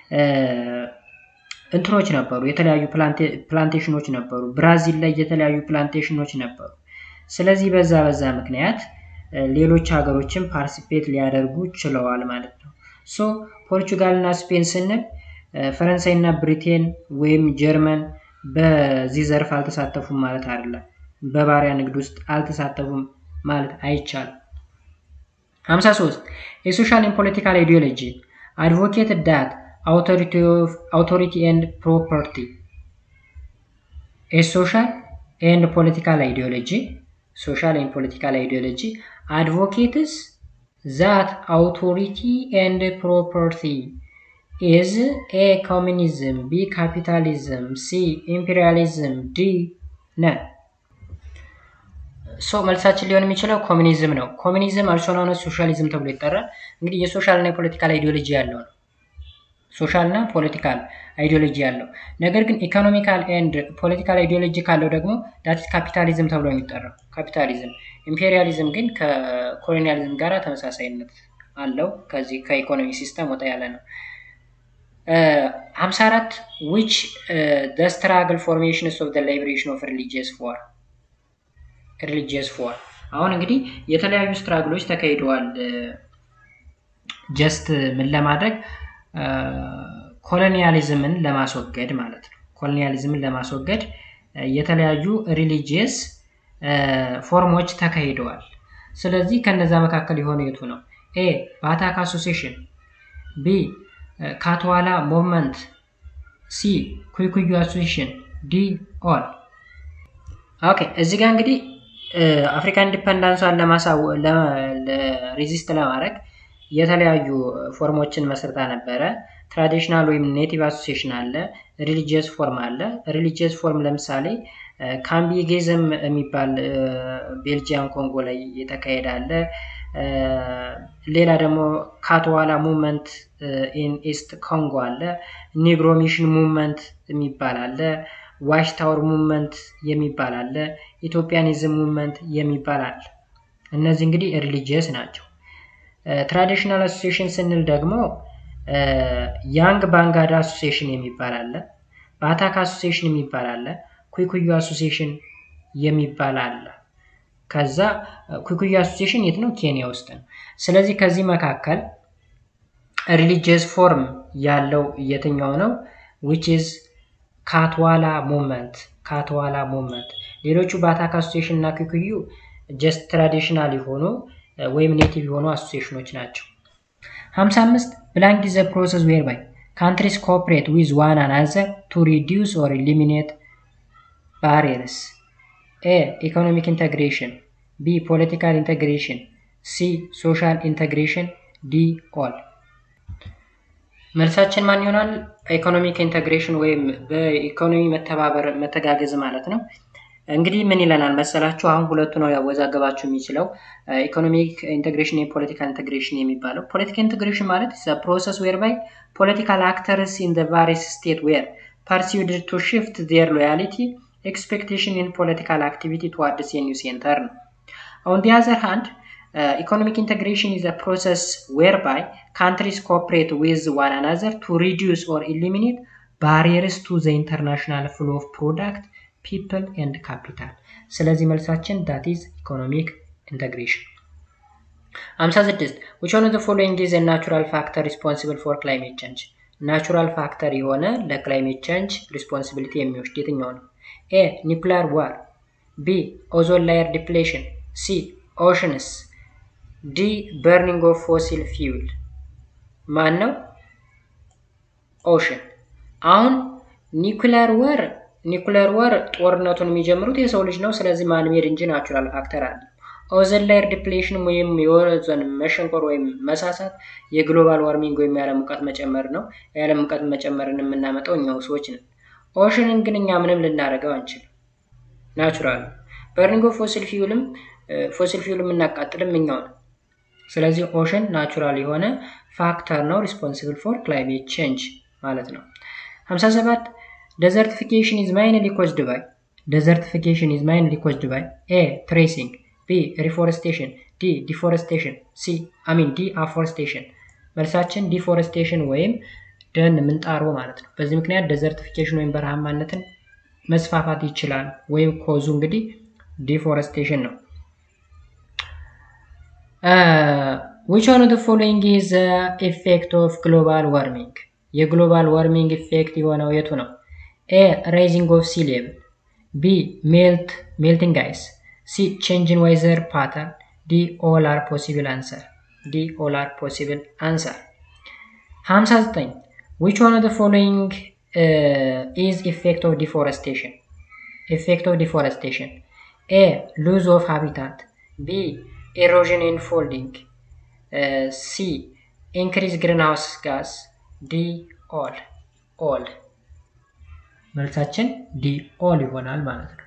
እንትኖች ነበሩ፣ የተለያዩ ፕላንቴሽኖች ነበሩ። ብራዚል ላይ የተለያዩ ፕላንቴሽኖች ነበሩ። ስለዚህ በዛ በዛ ምክንያት ሌሎች ሀገሮችን ፓርቲሲፔት ሊያደርጉ ችለዋል ማለት ነው። ሶ ፖርቹጋል እና ስፔን ስንል ፈረንሳይ እና ብሪቴን ወይም ጀርመን በዚህ ዘርፍ አልተሳተፉም ማለት አይደለም። በባሪያ ንግድ ውስጥ አልተሳተፉም ማለት አይቻልም። 53 የሶሻል ኤንድ ፖለቲካል አይዲዮሎጂ አድቮኬት ዳት አውቶሪቲ ኤንድ ፕሮፐርቲ የሶሻል ኤንድ ፖለቲካል አይዲዮሎጂ ሶሻል ኤንድ ፖለቲካል አይዲዮሎጂ አድቮኬትስ ዛት አውቶሪቲ ኤንድ ፕሮፐርቲ ኢዝ ኤ ኮሚኒዝም ቢ ካፒታሊዝም ሲ ኢምፔሪያሊዝም ዲ ነን። ሶ መልሳችን ሊሆን የሚችለው ኮሚኒዝም ነው። ኮሚኒዝም አልሶናነ ሶሻሊዝም ተብሎ ይጠራል። እንግዲህ የሶሻል እና የፖለቲካል አይዲዮሎጂ ያለው ነው። ሶሻል እና ፖለቲካል አይዲዮሎጂ ያለው ነገር ግን ኢኮኖሚካል ኤንድ ፖለቲካል አይዲዮሎጂ ካለው ደግሞ ዳትስ ካፒታሊዝም ተብሎ የሚጠራው ካፒታሊዝም። ኢምፔሪያሊዝም ግን ከኮሎኒያሊዝም ጋር ተመሳሳይነት አለው። ከዚህ ከኢኮኖሚ ሲስተም ወጣ ያለ ነው። 54 ዊች ዘ ስትራግል ፎርሜሽንስ ኦፍ ዘ ሊበሬሽን ኦፍ ሪሊጂየስ ፎር ሪሊጂየስ ፎር አሁን እንግዲህ የተለያዩ ስትራግሎች ተካሂደዋል። ጀስት ምን ለማድረግ ኮሎኒያሊዝምን ለማስወገድ ማለት ነው። ኮሎኒያሊዝምን ለማስወገድ የተለያዩ ሪሊጂየስ ፎርሞች ተካሂደዋል። ስለዚህ ከነዛ መካከል የሆነ የቱ ነው? ኤ ባታክ አሶሲሽን፣ ቢ ካትዋላ ሙቭመንት፣ ሲ ኩይኩዩ አሶሲሽን፣ ዲ ኦል። ኦኬ እዚህ ጋር እንግዲህ አፍሪካን ኢንዲፐንዳንሷን ሬዚስት ለማድረግ የተለያዩ ፎርሞችን መስርታ ነበረ። ትራዲሽናል ወይም ኔቲቭ አሶሲሽን አለ፣ ሪሊጂየስ ፎርም አለ። ሪሊጂየስ ፎርም ለምሳሌ ካምቢጌዝም የሚባል ቤልጂያን ኮንጎ ላይ የተካሄደ አለ። ሌላ ደግሞ ካትዋላ ሙቭመንት ኢን ኢስት ኮንጎ አለ። ኒግሮ ሚሽን ሙቭመንት የሚባል አለ። ዋሽ ታወር ሙቭመንት የሚባል አለ። ኢትዮጵያኒዝም ሙቭመንት የሚባል አለ። እነዚህ እንግዲህ ሪሊጂየስ ናቸው። ትራዲሽናል አሶሲሽን ስንል ደግሞ ያንግ ባንጋዳ አሶሲሽን የሚባል አለ። በአታክ አሶሲሽን የሚባል አለ። ኩይኩዩ አሶሲሽን የሚባል አለ። ከዛ ኩይኩዩ አሶሲሽን የት ነው? ኬንያ ውስጥ ነው። ስለዚህ ከዚህ መካከል ሪሊጂየስ ፎርም ያለው የትኛው ነው? ዊች ኢዝ ካትዋላ ሙቭመንት ካትዋላ ሙቭመንት። ሌሎቹ በአታክ አሶሲሽን እና ኩይኩዩ ጀስት ትራዲሽናል የሆኑ ወይም ኔቲቭ የሆኑ አሶሲሽኖች ናቸው። 55 ብላንክ ኢዝ ዘ ፕሮሰስ ዌር ባይ ካንትሪስ ኮኦፕሬት ዊዝ ዋን አናዘር ቱ ሪዲዩስ ኦር ኢሊሚኔት ባሪየርስ ኤ ኢኮኖሚክ ኢንተግሬሽን ቢ ፖለቲካል ኢንተግሬሽን ሲ ሶሻል ኢንተግሬሽን ዲ ኦል። መልሳችን ማን ይሆናል? ኢኮኖሚክ ኢንተግሬሽን ወይም በኢኮኖሚ መተባበር መተጋገዝ ማለት ነው። እንግዲህ ምን ይለናል መሰላችሁ? አሁን ሁለቱ ነው ያወዛገባችሁ የሚችለው ኢኮኖሚክ ኢንቴግሬሽን የፖለቲካል ኢንቴግሬሽን የሚባለው። ፖለቲካል ኢንቴግሬሽን ማለት ፕሮሰስ ዌር ባይ ፖለቲካል አክተርስ ኢን ቫሪየስ ስቴት ዌር ፐርሲውድ ቱ ሽፍት ዜር ሎያሊቲ ኤክስፔክቴሽን ኢን ፖለቲካል አክቲቪቲ ቱዋርድስ የኒው ሴንተር ነው። ኦን ዲ አዘር ሃንድ ኢኮኖሚክ ኢንቴግሬሽን ኢዝ ፕሮሰስ ዌር ባይ ካንትሪስ ኮኦፕሬት ዊዝ ዋን አናዘር ቱ ሪዲዩስ ኦር ኢሊሚኔት ባሪየርስ ቱ ዘ ኢንተርናሽናል ፍሎ ኦፍ ፕሮዳክት ፒፕል ኤንድ ካፒታል። ስለዚህ መልሳችን ዳት ኢዝ ኢኮኖሚክ ኢንተግሬሽን። 56 which one of the following is a natural factor responsible for climate change? ናቹራል ፋክተር የሆነ ለክላይሜት ቼንጅ ሪስፖንሲቢሊቲ የሚወስድ የትኛው ነው? ኤ ኒውክሊየር ዋር፣ ቢ ኦዞን ላየር ዲፕሌሽን፣ ሲ ኦሽንስ፣ ዲ በርኒንግ ኦፍ ፎሲል ፊውል። ማን ነው? ኦሽን። አሁን ኒውክሊየር ወር ኒኩለር ወር ጦርነቱን የሚጀምሩት የሰው ልጅ ነው። ስለዚህ ማንሜድ እንጂ ናቹራል ፋክተር አለ። ኦዘን ላየር ዲፕሌሽን ወይም የኦዞን መሸንቆር ወይም መሳሳት የግሎባል ዋርሚንግ ወይም የዓለም ሙቀት መጨመር ነው። የዓለም ሙቀት መጨመርን የምናመጣው እኛው ሰዎች ነን። ኦሽንን ግን እኛ ምንም ልናደርገው አንችልም። ናቹራል በርኒንግ ኦፍ ፎሲል ፊውልም ፎሲል ፊውል የምናቃጥልም እኛው ነው። ስለዚህ ኦሽን ናቹራል የሆነ ፋክተር ነው ሪስፖንሲብል ፎር ክላይሜት ቼንጅ ማለት ነው። 57 desertification is mainly caused by desertification is mainly caused by a tracing b reforestation d deforestation c i mean d afforestation መልሳችን ዲፎረስቴሽን ወይም ደን ምንጣሮ ማለት ነው። በዚህ ምክንያት ዴዘርቲፊኬሽን ወይም በረሃማነትን መስፋፋት ይችላል። ወይም ኮዙ እንግዲህ ዲፎረስቴሽን ነው። which one of the following is the effect of global warming የግሎባል ዋርሚንግ ኢፌክት የሆነው የቱ ነው? ኤ ራይዚንግ ኦፍ ሲ ሌቭል፣ ቢ ሜልት ሜልቲንግ አይስ፣ ሲ ቼንጅ ኢን ዌዘር ፓተርን፣ ዲ ኦል አር ፖሲብል አንሰር። ዲ ኦል አር ፖሲብል አንሰር። 59 which one of the following uh, is effect of deforestation? effect of deforestation A. Lose of habitat B. Erosion and folding uh, C. Increase greenhouse gas ዲ ኦል ኦል መልሳችን ዲ ኦል ይሆናል ማለት ነው።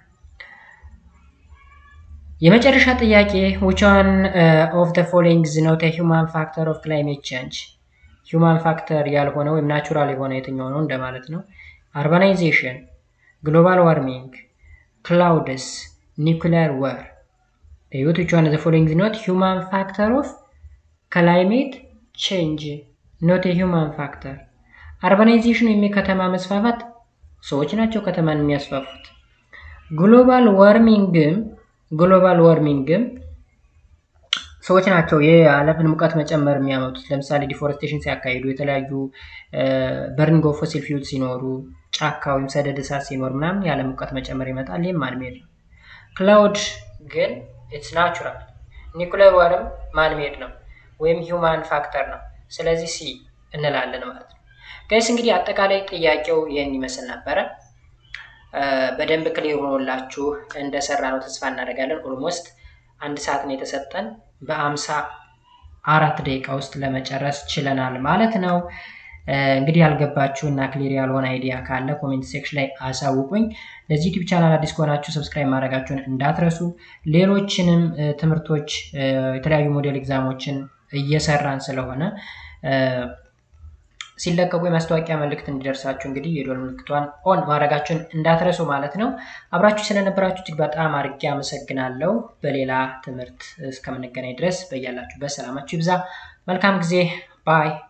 የመጨረሻ ጥያቄ which one uh, of the following is not a human factor of climate change ሁማን ፋክተር ያልሆነ ወይም ናቹራል የሆነ የትኛው ነው እንደማለት ነው። አርባናይዜሽን፣ ግሎባል ዋርሚንግ፣ ክላውድስ፣ ኒውክሊየር ወር እዩት። which one of the following is not human factor of climate change ኖት የሂውማን ፋክተር። አርባናይዜሽን ወይም የከተማ መስፋፋት ሰዎች ናቸው ከተማን የሚያስፋፉት። ግሎባል ዋርሚንግም ግሎባል ዋርሚንግም ሰዎች ናቸው የዓለምን ሙቀት መጨመር የሚያመጡት። ለምሳሌ ዲፎረስቴሽን ሲያካሂዱ፣ የተለያዩ በርኒንግ ኦፍ ፎሲል ፊውል ሲኖሩ፣ ጫካ ወይም ሰደድ እሳት ሲኖር ምናምን የዓለም ሙቀት መጨመር ይመጣል። ይህም ማንሜድ ነው። ክላውድ ግን ኢትስ ናቹራል። ኒኩለር ዋርም ማንሜድ ነው ወይም ሂውማን ፋክተር ነው። ስለዚህ ሲ እንላለን ማለት ነው። ጋይስ እንግዲህ አጠቃላይ ጥያቄው ይህን ይመስል ነበረ። በደንብ ክሊር ሆኖላችሁ እንደሰራ ነው ተስፋ እናደርጋለን። ኦልሞስት አንድ ሰዓት ነው የተሰጠን በአምሳ አራት ደቂቃ ውስጥ ለመጨረስ ችለናል ማለት ነው። እንግዲህ ያልገባችሁ እና ክሊር ያልሆነ አይዲያ ካለ ኮሜንት ሴክሽን ላይ አሳውቁኝ። ለዚህ ዩቲዩብ ቻናል አዲስ ከሆናችሁ ሰብስክራይብ ማድረጋችሁን እንዳትረሱ። ሌሎችንም ትምህርቶች የተለያዩ ሞዴል ኤግዛሞችን እየሰራን ስለሆነ ሲለቀቁ የማስታወቂያ መልእክት እንዲደርሳችሁ እንግዲህ የዶል ምልክቷን ኦን ማድረጋችሁን እንዳትረሱ ማለት ነው። አብራችሁ ስለነበራችሁ እጅግ በጣም አድርጌ አመሰግናለሁ። በሌላ ትምህርት እስከምንገናኝ ድረስ በያላችሁበት ሰላማችሁ ይብዛ። መልካም ጊዜ ባይ